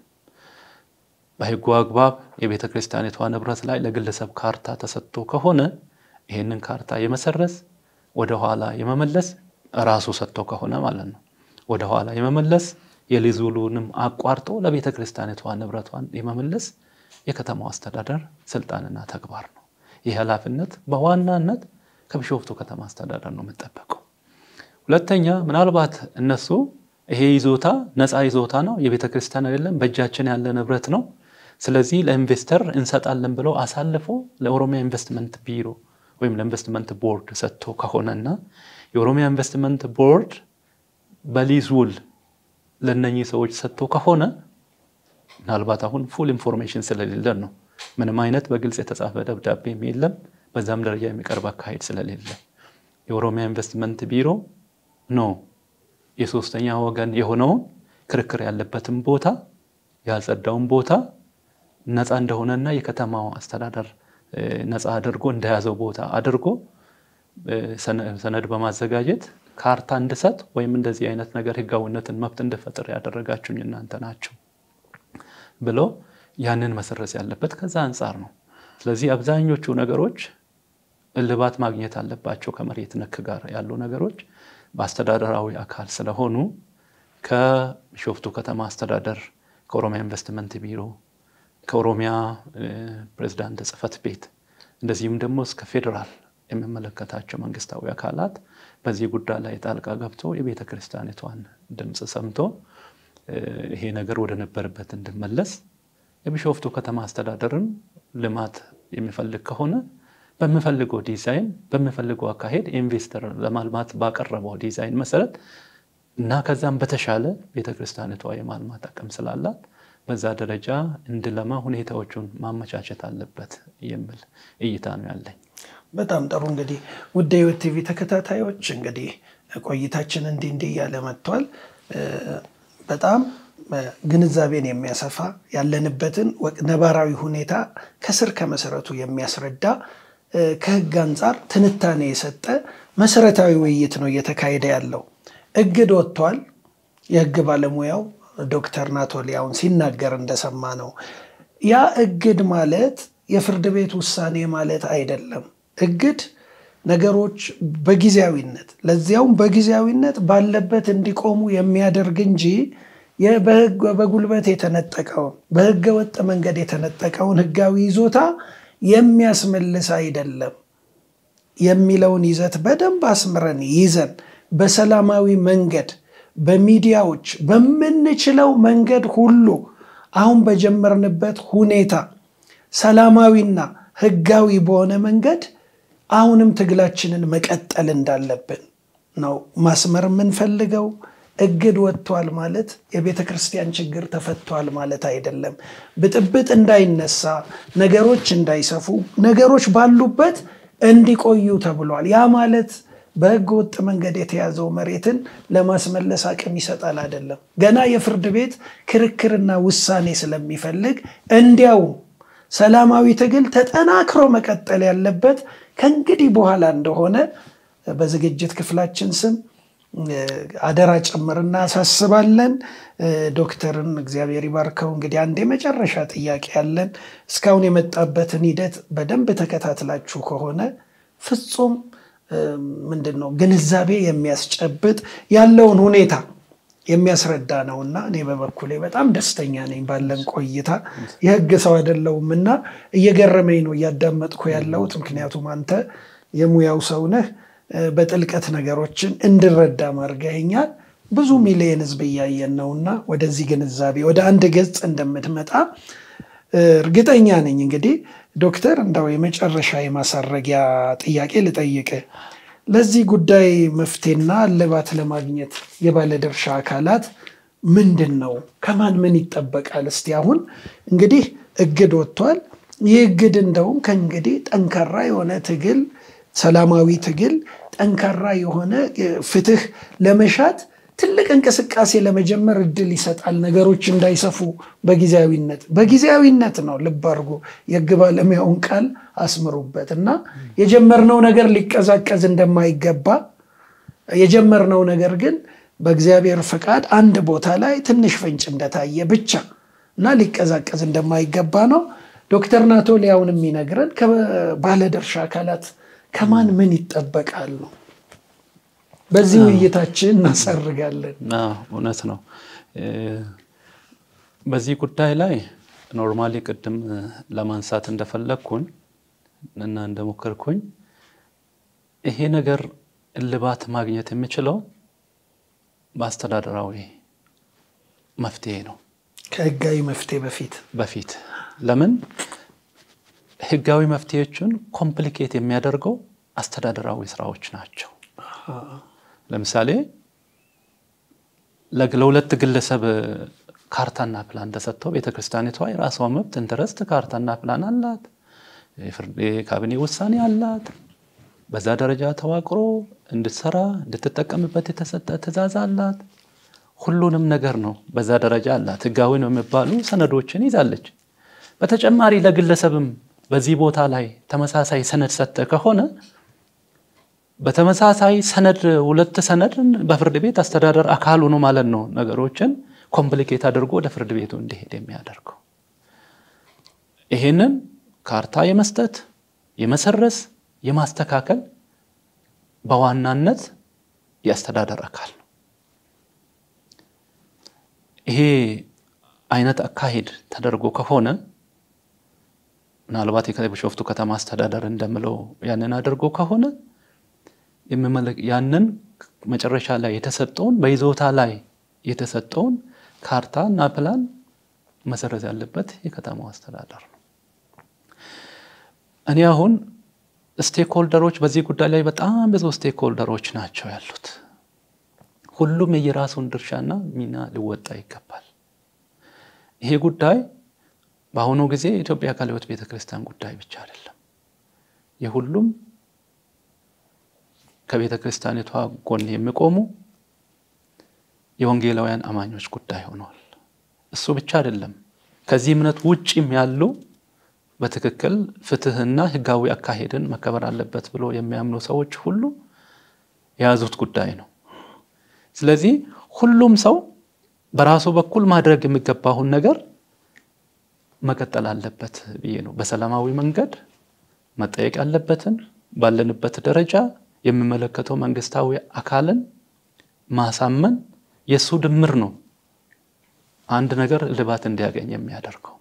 በህጉ አግባብ የቤተ ክርስቲያኒቷ ንብረት ላይ ለግለሰብ ካርታ ተሰጥቶ ከሆነ ይህንን ካርታ የመሰረዝ ወደኋላ የመመለስ ራሱ ሰጥቶ ከሆነ ማለት ነው ወደኋላ የመመለስ የሊዝ ውሉንም አቋርጦ ለቤተ ክርስቲያኒቷ ንብረቷን የመመለስ የከተማው አስተዳደር ስልጣንና ተግባር ነው። ይህ ኃላፊነት በዋናነት ከቢሾፍቱ ከተማ አስተዳደር ነው የምጠበቀው። ሁለተኛ ምናልባት እነሱ ይሄ ይዞታ ነፃ ይዞታ ነው፣ የቤተ ክርስቲያን አይደለም፣ በእጃችን ያለ ንብረት ነው፣ ስለዚህ ለኢንቨስተር እንሰጣለን ብለው አሳልፎ ለኦሮሚያ ኢንቨስትመንት ቢሮ ወይም ለኢንቨስትመንት ቦርድ ሰጥቶ ከሆነና የኦሮሚያ ኢንቨስትመንት ቦርድ በሊዝ ውል ለነኚህ ሰዎች ሰጥቶ ከሆነ ምናልባት አሁን ፉል ኢንፎርሜሽን ስለሌለን ነው። ምንም አይነት በግልጽ የተጻፈ ደብዳቤም የለም። በዛም ደረጃ የሚቀርብ አካሄድ ስለሌለ የኦሮሚያ ኢንቨስትመንት ቢሮ ነው የሶስተኛ ወገን የሆነውን ክርክር ያለበትን ቦታ ያልጸዳውን ቦታ ነፃ እንደሆነና የከተማው አስተዳደር ነፃ አድርጎ እንደያዘው ቦታ አድርጎ ሰነድ በማዘጋጀት ካርታ እንድሰጥ ወይም እንደዚህ አይነት ነገር ህጋዊነትን መብት እንድፈጥር ያደረጋችሁኝ እናንተ ናችሁ ብሎ ያንን መሰረዝ ያለበት ከዛ አንጻር ነው። ስለዚህ አብዛኞቹ ነገሮች እልባት ማግኘት አለባቸው። ከመሬት ነክ ጋር ያሉ ነገሮች በአስተዳደራዊ አካል ስለሆኑ ከቢሾፍቱ ከተማ አስተዳደር፣ ከኦሮሚያ ኢንቨስትመንት ቢሮ፣ ከኦሮሚያ ፕሬዚዳንት ጽህፈት ቤት እንደዚሁም ደግሞ እስከ ፌዴራል የሚመለከታቸው መንግስታዊ አካላት በዚህ ጉዳይ ላይ ጣልቃ ገብቶ የቤተ ክርስቲያኒቷን ድምፅ ሰምቶ ይሄ ነገር ወደ ነበረበት እንዲመለስ የቢሾፍቱ ከተማ አስተዳደርም ልማት የሚፈልግ ከሆነ በሚፈልገው ዲዛይን በሚፈልገው አካሄድ ኢንቨስተር ለማልማት ባቀረበው ዲዛይን መሰረት እና ከዛም በተሻለ ቤተክርስቲያኒቷ የማልማት አቅም ስላላት በዛ ደረጃ እንድለማ ሁኔታዎቹን ማመቻቸት አለበት የሚል እይታ ነው ያለኝ። በጣም ጥሩ እንግዲህ ውድ የሕይወት ቲቪ ተከታታዮች እንግዲህ ቆይታችን እንዲህ እንዲህ እያለ መጥቷል። በጣም ግንዛቤን የሚያሰፋ ያለንበትን ነባራዊ ሁኔታ ከስር ከመሰረቱ የሚያስረዳ ከህግ አንጻር ትንታኔ የሰጠ መሰረታዊ ውይይት ነው እየተካሄደ ያለው። እግድ ወጥቷል። የህግ ባለሙያው ዶክተር ናቶሊያውን ሲናገር እንደሰማ ነው። ያ እግድ ማለት የፍርድ ቤት ውሳኔ ማለት አይደለም። እግድ ነገሮች በጊዜያዊነት ለዚያውም በጊዜያዊነት ባለበት እንዲቆሙ የሚያደርግ እንጂ በጉልበት የተነጠቀውን በህገ ወጥ መንገድ የተነጠቀውን ህጋዊ ይዞታ የሚያስመልስ አይደለም የሚለውን ይዘት በደንብ አስምረን ይዘን በሰላማዊ መንገድ በሚዲያዎች በምንችለው መንገድ ሁሉ አሁን በጀመርንበት ሁኔታ ሰላማዊና ህጋዊ በሆነ መንገድ አሁንም ትግላችንን መቀጠል እንዳለብን ነው ማስመር የምንፈልገው። እግድ ወጥቷል ማለት የቤተ ክርስቲያን ችግር ተፈቷል ማለት አይደለም። ብጥብጥ እንዳይነሳ፣ ነገሮች እንዳይሰፉ፣ ነገሮች ባሉበት እንዲቆዩ ተብሏል። ያ ማለት በህገ ወጥ መንገድ የተያዘው መሬትን ለማስመለስ አቅም ይሰጣል አይደለም። ገና የፍርድ ቤት ክርክርና ውሳኔ ስለሚፈልግ እንዲያውም ሰላማዊ ትግል ተጠናክሮ መቀጠል ያለበት ከእንግዲህ በኋላ እንደሆነ በዝግጅት ክፍላችን ስም አደራ ጭምር እናሳስባለን። ዶክተርን እግዚአብሔር ይባርከው። እንግዲህ አንድ የመጨረሻ ጥያቄ ያለን እስካሁን የመጣበትን ሂደት በደንብ ተከታትላችሁ ከሆነ ፍጹም ምንድን ነው ግንዛቤ የሚያስጨብጥ ያለውን ሁኔታ የሚያስረዳ ነው እና እኔ በበኩሌ በጣም ደስተኛ ነኝ ባለን ቆይታ። የህግ ሰው አይደለሁም እና እየገረመኝ ነው እያዳመጥኩ ያለሁት። ምክንያቱም አንተ የሙያው ሰው ነህ። በጥልቀት ነገሮችን እንድረዳ ማድረግኸኛል። ብዙ ሚሊየን ህዝብ እያየን ነውና ወደዚህ ግንዛቤ ወደ አንድ ገጽ እንደምትመጣ እርግጠኛ ነኝ። እንግዲህ ዶክተር እንዳው የመጨረሻ የማሳረጊያ ጥያቄ ልጠይቅ። ለዚህ ጉዳይ መፍትሄና እልባት ለማግኘት የባለድርሻ አካላት ምንድን ነው? ከማን ምን ይጠበቃል? እስቲ አሁን እንግዲህ እግድ ወጥቷል። ይህ እግድ እንደውም ከእንግዲህ ጠንካራ የሆነ ትግል፣ ሰላማዊ ትግል፣ ጠንካራ የሆነ ፍትህ ለመሻት ትልቅ እንቅስቃሴ ለመጀመር እድል ይሰጣል። ነገሮች እንዳይሰፉ በጊዜያዊነት በጊዜያዊነት ነው። ልብ አድርጎ የህግ ባለሙያውን ቃል አስምሩበት እና የጀመርነው ነገር ሊቀዛቀዝ እንደማይገባ የጀመርነው ነገር ግን በእግዚአብሔር ፈቃድ አንድ ቦታ ላይ ትንሽ ፍንጭ እንደታየ ብቻ እና ሊቀዛቀዝ እንደማይገባ ነው ዶክተር ናቶሊያውን የሚነግረን። ከባለድርሻ አካላት ከማን ምን ይጠበቃል ነው። በዚህ ውይይታችን እናሰርጋለን። እውነት ነው። በዚህ ጉዳይ ላይ ኖርማሊ ቅድም ለማንሳት እንደፈለግኩኝ እና እንደሞከርኩኝ ይሄ ነገር እልባት ማግኘት የሚችለው በአስተዳደራዊ መፍትሄ ነው። ከህጋዊ መፍትሄ በፊት በፊት ለምን ህጋዊ መፍትሄዎችን ኮምፕሊኬት የሚያደርገው አስተዳደራዊ ስራዎች ናቸው። ለምሳሌ ለሁለት ግለሰብ ካርታና ፕላን ተሰጥቶ ቤተክርስቲያኒቷ የራሷ መብት ኢንተረስት ካርታና ፕላን አላት፣ የካቢኔ ውሳኔ አላት። በዛ ደረጃ ተዋቅሮ እንድትሰራ እንድትጠቀምበት የተሰጠ ትዕዛዝ አላት። ሁሉንም ነገር ነው በዛ ደረጃ አላት። ህጋዊ ነው የሚባሉ ሰነዶችን ይዛለች። በተጨማሪ ለግለሰብም በዚህ ቦታ ላይ ተመሳሳይ ሰነድ ሰጠ ከሆነ በተመሳሳይ ሰነድ ሁለት ሰነድ በፍርድ ቤት አስተዳደር አካል ሆኖ ማለት ነው ነገሮችን ኮምፕሊኬት አድርጎ ወደ ፍርድ ቤቱ እንዲሄድ የሚያደርገው ይሄንን ካርታ የመስጠት የመሰረስ የማስተካከል በዋናነት የአስተዳደር አካል ነው። ይሄ አይነት አካሄድ ተደርጎ ከሆነ ምናልባት የቢሾፍቱ ከተማ አስተዳደር እንደምለው ያንን አድርጎ ከሆነ ያንን መጨረሻ ላይ የተሰጠውን በይዞታ ላይ የተሰጠውን ካርታ እና ፕላን መሰረዝ ያለበት የከተማው አስተዳደር ነው። እኔ አሁን ስቴክሆልደሮች በዚህ ጉዳይ ላይ በጣም ብዙ ስቴክሆልደሮች ናቸው ያሉት። ሁሉም የየራሱን ድርሻና ሚና ሊወጣ ይገባል። ይሄ ጉዳይ በአሁኑ ጊዜ የኢትዮጵያ ቃለ ሕይወት ቤተክርስቲያን ጉዳይ ብቻ አይደለም። የሁሉም ከቤተ ክርስቲያኒቷ ጎን የሚቆሙ የወንጌላውያን አማኞች ጉዳይ ሆነዋል። እሱ ብቻ አይደለም። ከዚህ እምነት ውጭም ያሉ በትክክል ፍትህና ህጋዊ አካሄድን መከበር አለበት ብሎ የሚያምኑ ሰዎች ሁሉ የያዙት ጉዳይ ነው። ስለዚህ ሁሉም ሰው በራሱ በኩል ማድረግ የሚገባውን ነገር መቀጠል አለበት ብዬ ነው። በሰላማዊ መንገድ መጠየቅ ያለበትን ባለንበት ደረጃ የሚመለከተው መንግስታዊ አካልን ማሳመን የእሱ ድምር ነው አንድ ነገር እልባት እንዲያገኝ የሚያደርገው።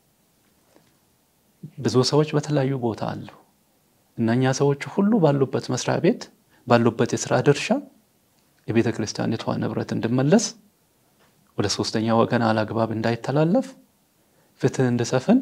ብዙ ሰዎች በተለያዩ ቦታ አሉ። እነኛ ሰዎች ሁሉ ባሉበት መስሪያ ቤት ባሉበት የስራ ድርሻ የቤተ ክርስቲያኒቷ ንብረት እንዲመለስ፣ ወደ ሶስተኛ ወገን አላግባብ እንዳይተላለፍ፣ ፍትህ እንዲሰፍን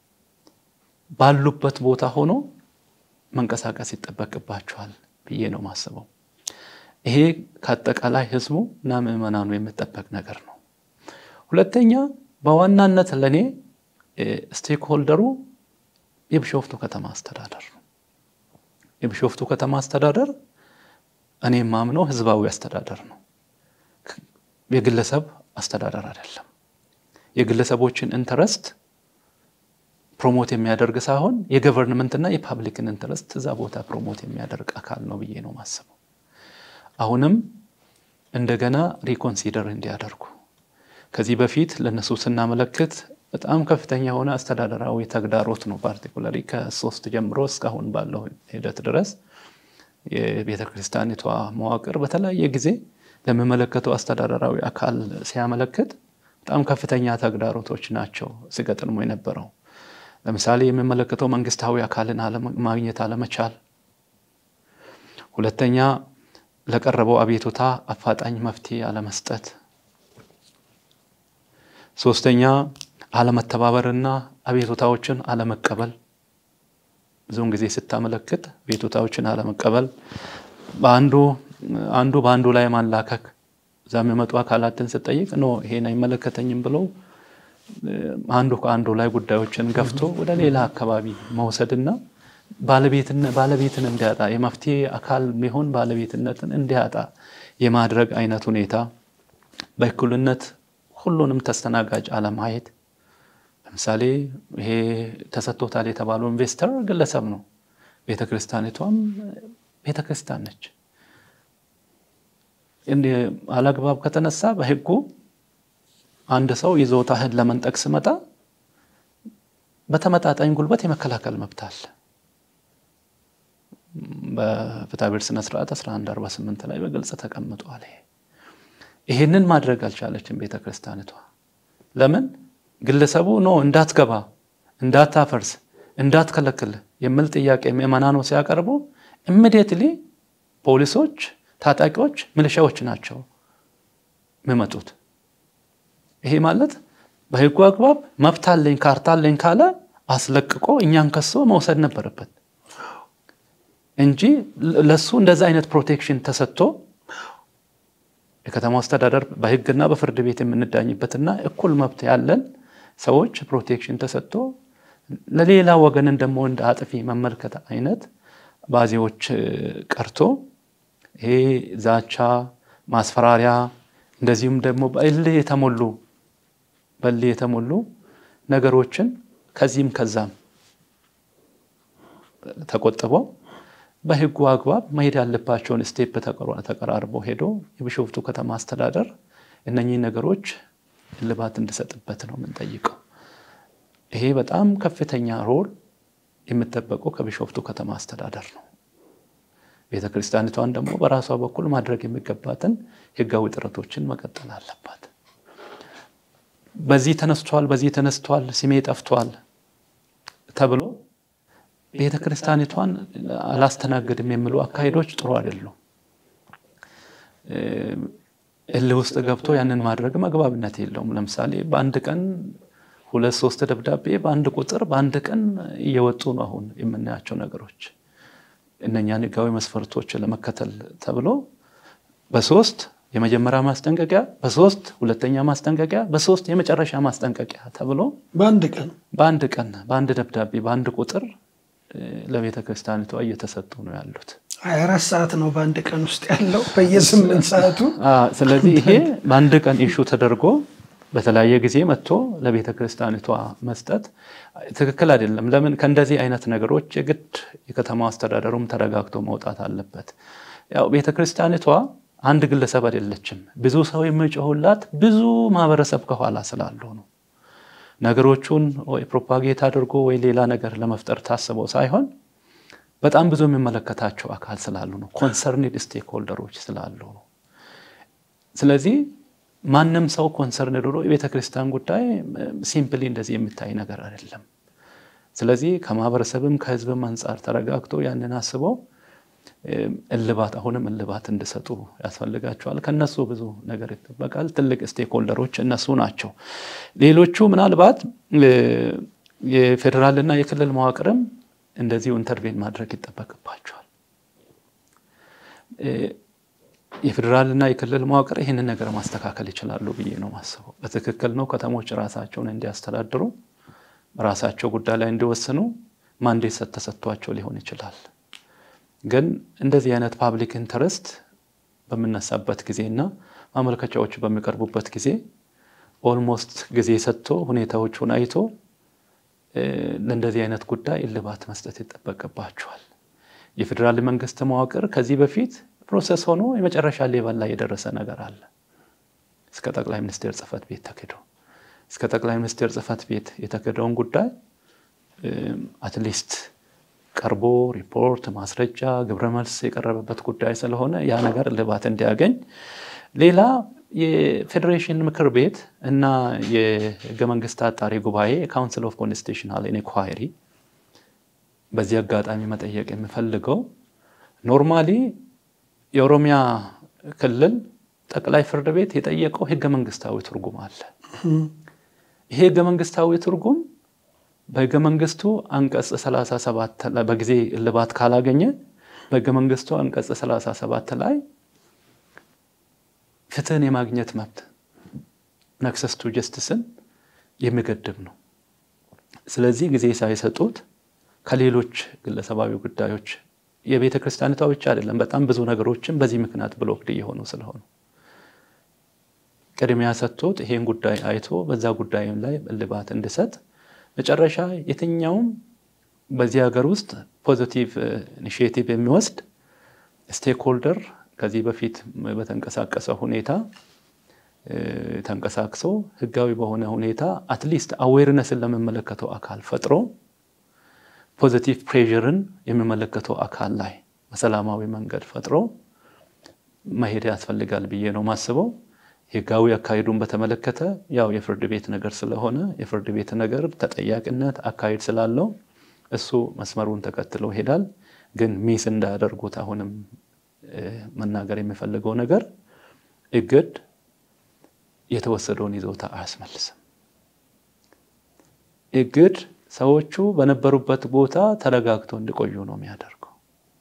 ባሉበት ቦታ ሆኖ መንቀሳቀስ ይጠበቅባቸዋል ብዬ ነው ማስበው። ይሄ ከአጠቃላይ ህዝቡ እና ምዕመናኑ የሚጠበቅ ነገር ነው። ሁለተኛ በዋናነት ለእኔ ስቴክ ሆልደሩ የቢሾፍቱ ከተማ አስተዳደር ነው። የቢሾፍቱ ከተማ አስተዳደር እኔ የማምነው ህዝባዊ አስተዳደር ነው። የግለሰብ አስተዳደር አይደለም። የግለሰቦችን ኢንተረስት ፕሮሞት የሚያደርግ ሳይሆን የገቨርንመንትና የፓብሊክን ኢንተረስት እዛ ቦታ ፕሮሞት የሚያደርግ አካል ነው ብዬ ነው ማስበው። አሁንም እንደገና ሪኮንሲደር እንዲያደርጉ ከዚህ በፊት ለነሱ ስናመለክት በጣም ከፍተኛ የሆነ አስተዳደራዊ ተግዳሮት ነው። ፓርቲኩላሪ ከሶስት ጀምሮ እስካሁን ባለው ሂደት ድረስ የቤተ ክርስቲያኒቷ መዋቅር በተለያየ ጊዜ ለሚመለከተው አስተዳደራዊ አካል ሲያመለክት በጣም ከፍተኛ ተግዳሮቶች ናቸው ሲገጥሙ የነበረው። ለምሳሌ የሚመለከተው መንግስታዊ አካልን ማግኘት አለመቻል፣ ሁለተኛ ለቀረበው አቤቱታ አፋጣኝ መፍትሄ አለመስጠት፣ ሶስተኛ አለመተባበርና አቤቱታዎችን አለመቀበል። ብዙውን ጊዜ ስታመለክት አቤቱታዎችን አለመቀበል፣ በአንዱ አንዱ በአንዱ ላይ ማላከክ፣ እዛ የሚመጡ አካላትን ስጠይቅ ኖ ይሄን አይመለከተኝም ብለው አንዱ ከአንዱ ላይ ጉዳዮችን ገፍቶ ወደ ሌላ አካባቢ መውሰድና ባለቤትን እንዲያጣ የመፍትሄ አካል የሚሆን ባለቤትነትን እንዲያጣ የማድረግ አይነት ሁኔታ፣ በእኩልነት ሁሉንም ተስተናጋጅ አለማየት። ለምሳሌ ይሄ ተሰጥቶታል የተባለው ኢንቨስተር ግለሰብ ነው። ቤተክርስቲያኒቷም ቤተክርስቲያን ነች። እንዲህ አላግባብ ከተነሳ በህጉ አንድ ሰው ይዞታህን ለመንጠቅ ስመጣ በተመጣጣኝ ጉልበት የመከላከል መብት አለ። በፍትሐብሔር ስነ ስርዓት 1148 ላይ በግልጽ ተቀምጧል። ይሄንን ማድረግ አልቻለችም ቤተ ክርስቲያኒቷ። ለምን? ግለሰቡ ኖ እንዳትገባ፣ እንዳታፈርስ፣ እንዳትከለክል የሚል ጥያቄ ምዕመናኑ ሲያቀርቡ ኢሚዲየትሊ ፖሊሶች፣ ታጣቂዎች፣ ሚሊሻዎች ናቸው የሚመጡት። ይሄ ማለት በህጉ አግባብ መብት አለኝ ካርታ አለኝ ካለ አስለቅቆ እኛን ከሶ መውሰድ ነበረበት እንጂ ለሱ እንደዛ አይነት ፕሮቴክሽን ተሰጥቶ የከተማው አስተዳደር በህግና በፍርድ ቤት የምንዳኝበትና እኩል መብት ያለን ሰዎች ፕሮቴክሽን ተሰጥቶ ለሌላ ወገንን ደግሞ እንደ አጥፊ መመልከት አይነት ባዜዎች ቀርቶ ይሄ ዛቻ፣ ማስፈራሪያ እንደዚሁም ደግሞ በእልህ የተሞሉ በእልህ የተሞሉ ነገሮችን ከዚህም ከዛም ተቆጥበው በህጉ አግባብ መሄድ ያለባቸውን ስቴፕ ተቀራርቦ ሄዶ የቢሾፍቱ ከተማ አስተዳደር እነኚህ ነገሮች እልባት እንዲሰጥበት ነው የምንጠይቀው። ይሄ በጣም ከፍተኛ ሮል የሚጠበቀው ከቢሾፍቱ ከተማ አስተዳደር ነው። ቤተ ክርስቲያኒቷን ደግሞ በራሷ በኩል ማድረግ የሚገባትን ህጋዊ ጥረቶችን መቀጠል አለባት። በዚህ ተነስቷል፣ በዚህ ተነስቷል፣ ስሜ ጠፍቷል ተብሎ ቤተ ክርስቲያኒቷን አላስተናግድም የሚሉ አካሄዶች ጥሩ አይደሉም። እልህ ውስጥ ገብቶ ያንን ማድረግ መግባብነት የለውም። ለምሳሌ በአንድ ቀን ሁለት ሶስት ደብዳቤ በአንድ ቁጥር በአንድ ቀን እየወጡ ነው አሁን የምናያቸው ነገሮች። እነኛን ህጋዊ መስፈርቶች ለመከተል ተብሎ በሶስት የመጀመሪያ ማስጠንቀቂያ፣ በሶስት ሁለተኛ ማስጠንቀቂያ፣ በሶስት የመጨረሻ ማስጠንቀቂያ ተብሎ በአንድ ቀን በአንድ ቀን በአንድ ደብዳቤ በአንድ ቁጥር ለቤተ ክርስቲያኒቷ እየተሰጡ ነው ያሉት። ሀያ አራት ሰዓት ነው በአንድ ቀን ውስጥ ያለው በየስምንት ሰዓቱ። ስለዚህ ይሄ በአንድ ቀን ኢሹ ተደርጎ በተለያየ ጊዜ መጥቶ ለቤተ ክርስቲያኒቷ መስጠት ትክክል አይደለም። ለምን ከእንደዚህ አይነት ነገሮች የግድ የከተማ አስተዳደሩም ተረጋግቶ መውጣት አለበት። ያው ቤተ ክርስቲያኒቷ አንድ ግለሰብ አይደለችም። ብዙ ሰው የሚጮሁላት ብዙ ማህበረሰብ ከኋላ ስላሉ ነው። ነገሮቹን ወይ ፕሮፓጌት አድርጎ ወይ ሌላ ነገር ለመፍጠር ታስበው ሳይሆን በጣም ብዙ የሚመለከታቸው አካል ስላሉ ነው። ኮንሰርኒድ ስቴክ ሆልደሮች ስላሉ ነው። ስለዚህ ማንም ሰው ኮንሰርንድ ሆኖ የቤተ ክርስቲያን ጉዳይ ሲምፕሊ እንደዚህ የሚታይ ነገር አይደለም። ስለዚህ ከማህበረሰብም ከህዝብም አንጻር ተረጋግቶ ያንን አስበው እልባት አሁንም እልባት እንዲሰጡ ያስፈልጋቸዋል። ከነሱ ብዙ ነገር ይጠበቃል። ትልቅ ስቴክሆልደሮች እነሱ ናቸው። ሌሎቹ ምናልባት የፌዴራልና የክልል መዋቅርም እንደዚሁ ኢንተርቬን ማድረግ ይጠበቅባቸዋል። የፌዴራልና የክልል መዋቅር ይህንን ነገር ማስተካከል ይችላሉ ብዬ ነው ማስበው። በትክክል ነው ከተሞች ራሳቸውን እንዲያስተዳድሩ ራሳቸው ጉዳይ ላይ እንዲወስኑ ማንዴት ተሰጥቷቸው ሊሆን ይችላል። ግን እንደዚህ አይነት ፓብሊክ ኢንተረስት በምነሳበት ጊዜና ማመልከቻዎች በሚቀርቡበት ጊዜ ኦልሞስት ጊዜ ሰጥቶ ሁኔታዎቹን አይቶ ለእንደዚህ አይነት ጉዳይ እልባት መስጠት ይጠበቅባቸዋል። የፌዴራል መንግስት መዋቅር ከዚህ በፊት ፕሮሰስ ሆኖ የመጨረሻ ሌቨል ላይ የደረሰ ነገር አለ። እስከ ጠቅላይ ሚኒስቴር ጽህፈት ቤት ተክዶ እስከ ጠቅላይ ሚኒስቴር ጽህፈት ቤት የተክደውን ጉዳይ አትሊስት ቀርቦ ሪፖርት፣ ማስረጃ፣ ግብረ መልስ የቀረበበት ጉዳይ ስለሆነ ያ ነገር እልባት እንዲያገኝ ሌላ የፌዴሬሽን ምክር ቤት እና የህገ መንግስት አጣሪ ጉባኤ ካውንስል ኦፍ ኮንስቲቱሽናል ኢንኳይሪ በዚህ አጋጣሚ መጠየቅ የምፈልገው ኖርማሊ የኦሮሚያ ክልል ጠቅላይ ፍርድ ቤት የጠየቀው ህገ መንግስታዊ ትርጉም አለ። ይሄ ህገ መንግስታዊ ትርጉም በህገ መንግስቱ አንቀጽ 37 በጊዜ እልባት ካላገኘ በህገ መንግስቱ አንቀጽ 37 ላይ ፍትህን የማግኘት መብት ነክሰስ ቱ ጀስቲስን የሚገድብ ነው። ስለዚህ ጊዜ ሳይሰጡት ከሌሎች ግለሰባዊ ጉዳዮች የቤተ ክርስቲያኒቷ ብቻ አይደለም፣ በጣም ብዙ ነገሮችን በዚህ ምክንያት ብሎክድ እየሆኑ ስለሆኑ ቅድሚያ ሰጥቶት ይሄን ጉዳይ አይቶ በዛ ጉዳይም ላይ እልባት እንዲሰጥ መጨረሻ የትኛውም በዚህ ሀገር ውስጥ ፖዚቲቭ ኢኒሽቲቭ የሚወስድ ስቴክሆልደር ከዚህ በፊት በተንቀሳቀሰ ሁኔታ ተንቀሳቅሶ ህጋዊ በሆነ ሁኔታ አትሊስት አዌርነስን ለሚመለከተው አካል ፈጥሮ ፖዚቲቭ ፕሬርን የሚመለከተው አካል ላይ በሰላማዊ መንገድ ፈጥሮ መሄድ ያስፈልጋል ብዬ ነው ማስበው። ህጋዊ አካሄዱን በተመለከተ ያው የፍርድ ቤት ነገር ስለሆነ የፍርድ ቤት ነገር ተጠያቂነት አካሄድ ስላለው እሱ መስመሩን ተከትሎ ይሄዳል። ግን ሚስ እንዳያደርጉት አሁንም መናገር የሚፈልገው ነገር እግድ የተወሰደውን ይዞታ አያስመልስም። እግድ ሰዎቹ በነበሩበት ቦታ ተረጋግተው እንዲቆዩ ነው የሚያደርገው።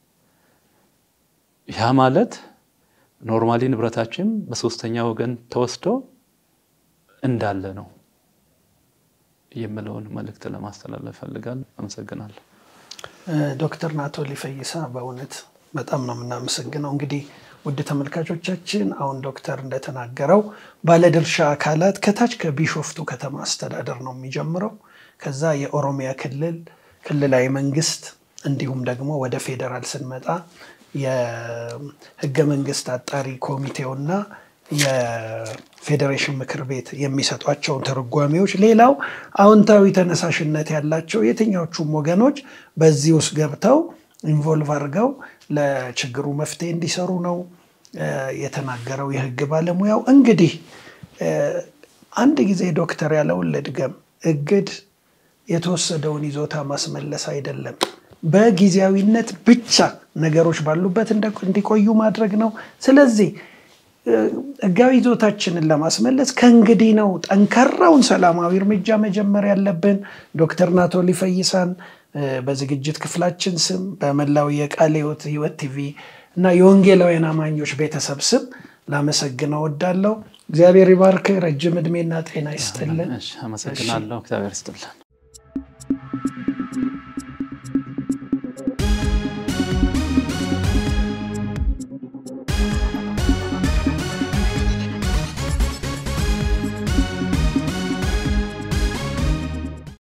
ያ ማለት ኖርማሊ ንብረታችን በሶስተኛ ወገን ተወስዶ እንዳለ ነው የምለውን መልእክት ለማስተላለፍ ፈልጋል። አመሰግናለሁ። ዶክተር ናቶሊ ፈይሳ በእውነት በጣም ነው የምናመሰግነው። እንግዲህ ውድ ተመልካቾቻችን አሁን ዶክተር እንደተናገረው ባለድርሻ አካላት ከታች ከቢሾፍቱ ከተማ አስተዳደር ነው የሚጀምረው። ከዛ የኦሮሚያ ክልል ክልላዊ መንግስት እንዲሁም ደግሞ ወደ ፌዴራል ስንመጣ የህገ መንግስት አጣሪ ኮሚቴውና የፌዴሬሽን ምክር ቤት የሚሰጧቸውን ትርጓሜዎች፣ ሌላው አዎንታዊ ተነሳሽነት ያላቸው የትኛዎቹም ወገኖች በዚህ ውስጥ ገብተው ኢንቮልቭ አድርገው ለችግሩ መፍትሄ እንዲሰሩ ነው የተናገረው የህግ ባለሙያው። እንግዲህ አንድ ጊዜ ዶክተር ያለውን ልድገም፣ እግድ የተወሰደውን ይዞታ ማስመለስ አይደለም፣ በጊዜያዊነት ብቻ ነገሮች ባሉበት እንዲቆዩ ማድረግ ነው። ስለዚህ ህጋዊ ይዞታችንን ለማስመለስ ከእንግዲህ ነው ጠንካራውን ሰላማዊ እርምጃ መጀመር ያለብን። ዶክተር ናቶሊ ፈይሳን በዝግጅት ክፍላችን ስም በመላው የቃለ ሕይወት ሕይወት ቲቪ እና የወንጌላውያን አማኞች ቤተሰብ ስም ላመሰግነው እወዳለሁ። እግዚአብሔር ይባርክ፣ ረጅም ዕድሜና ጤና ይስጥልን። አመሰግናለሁ። እግዚአብሔር ይስጥልን።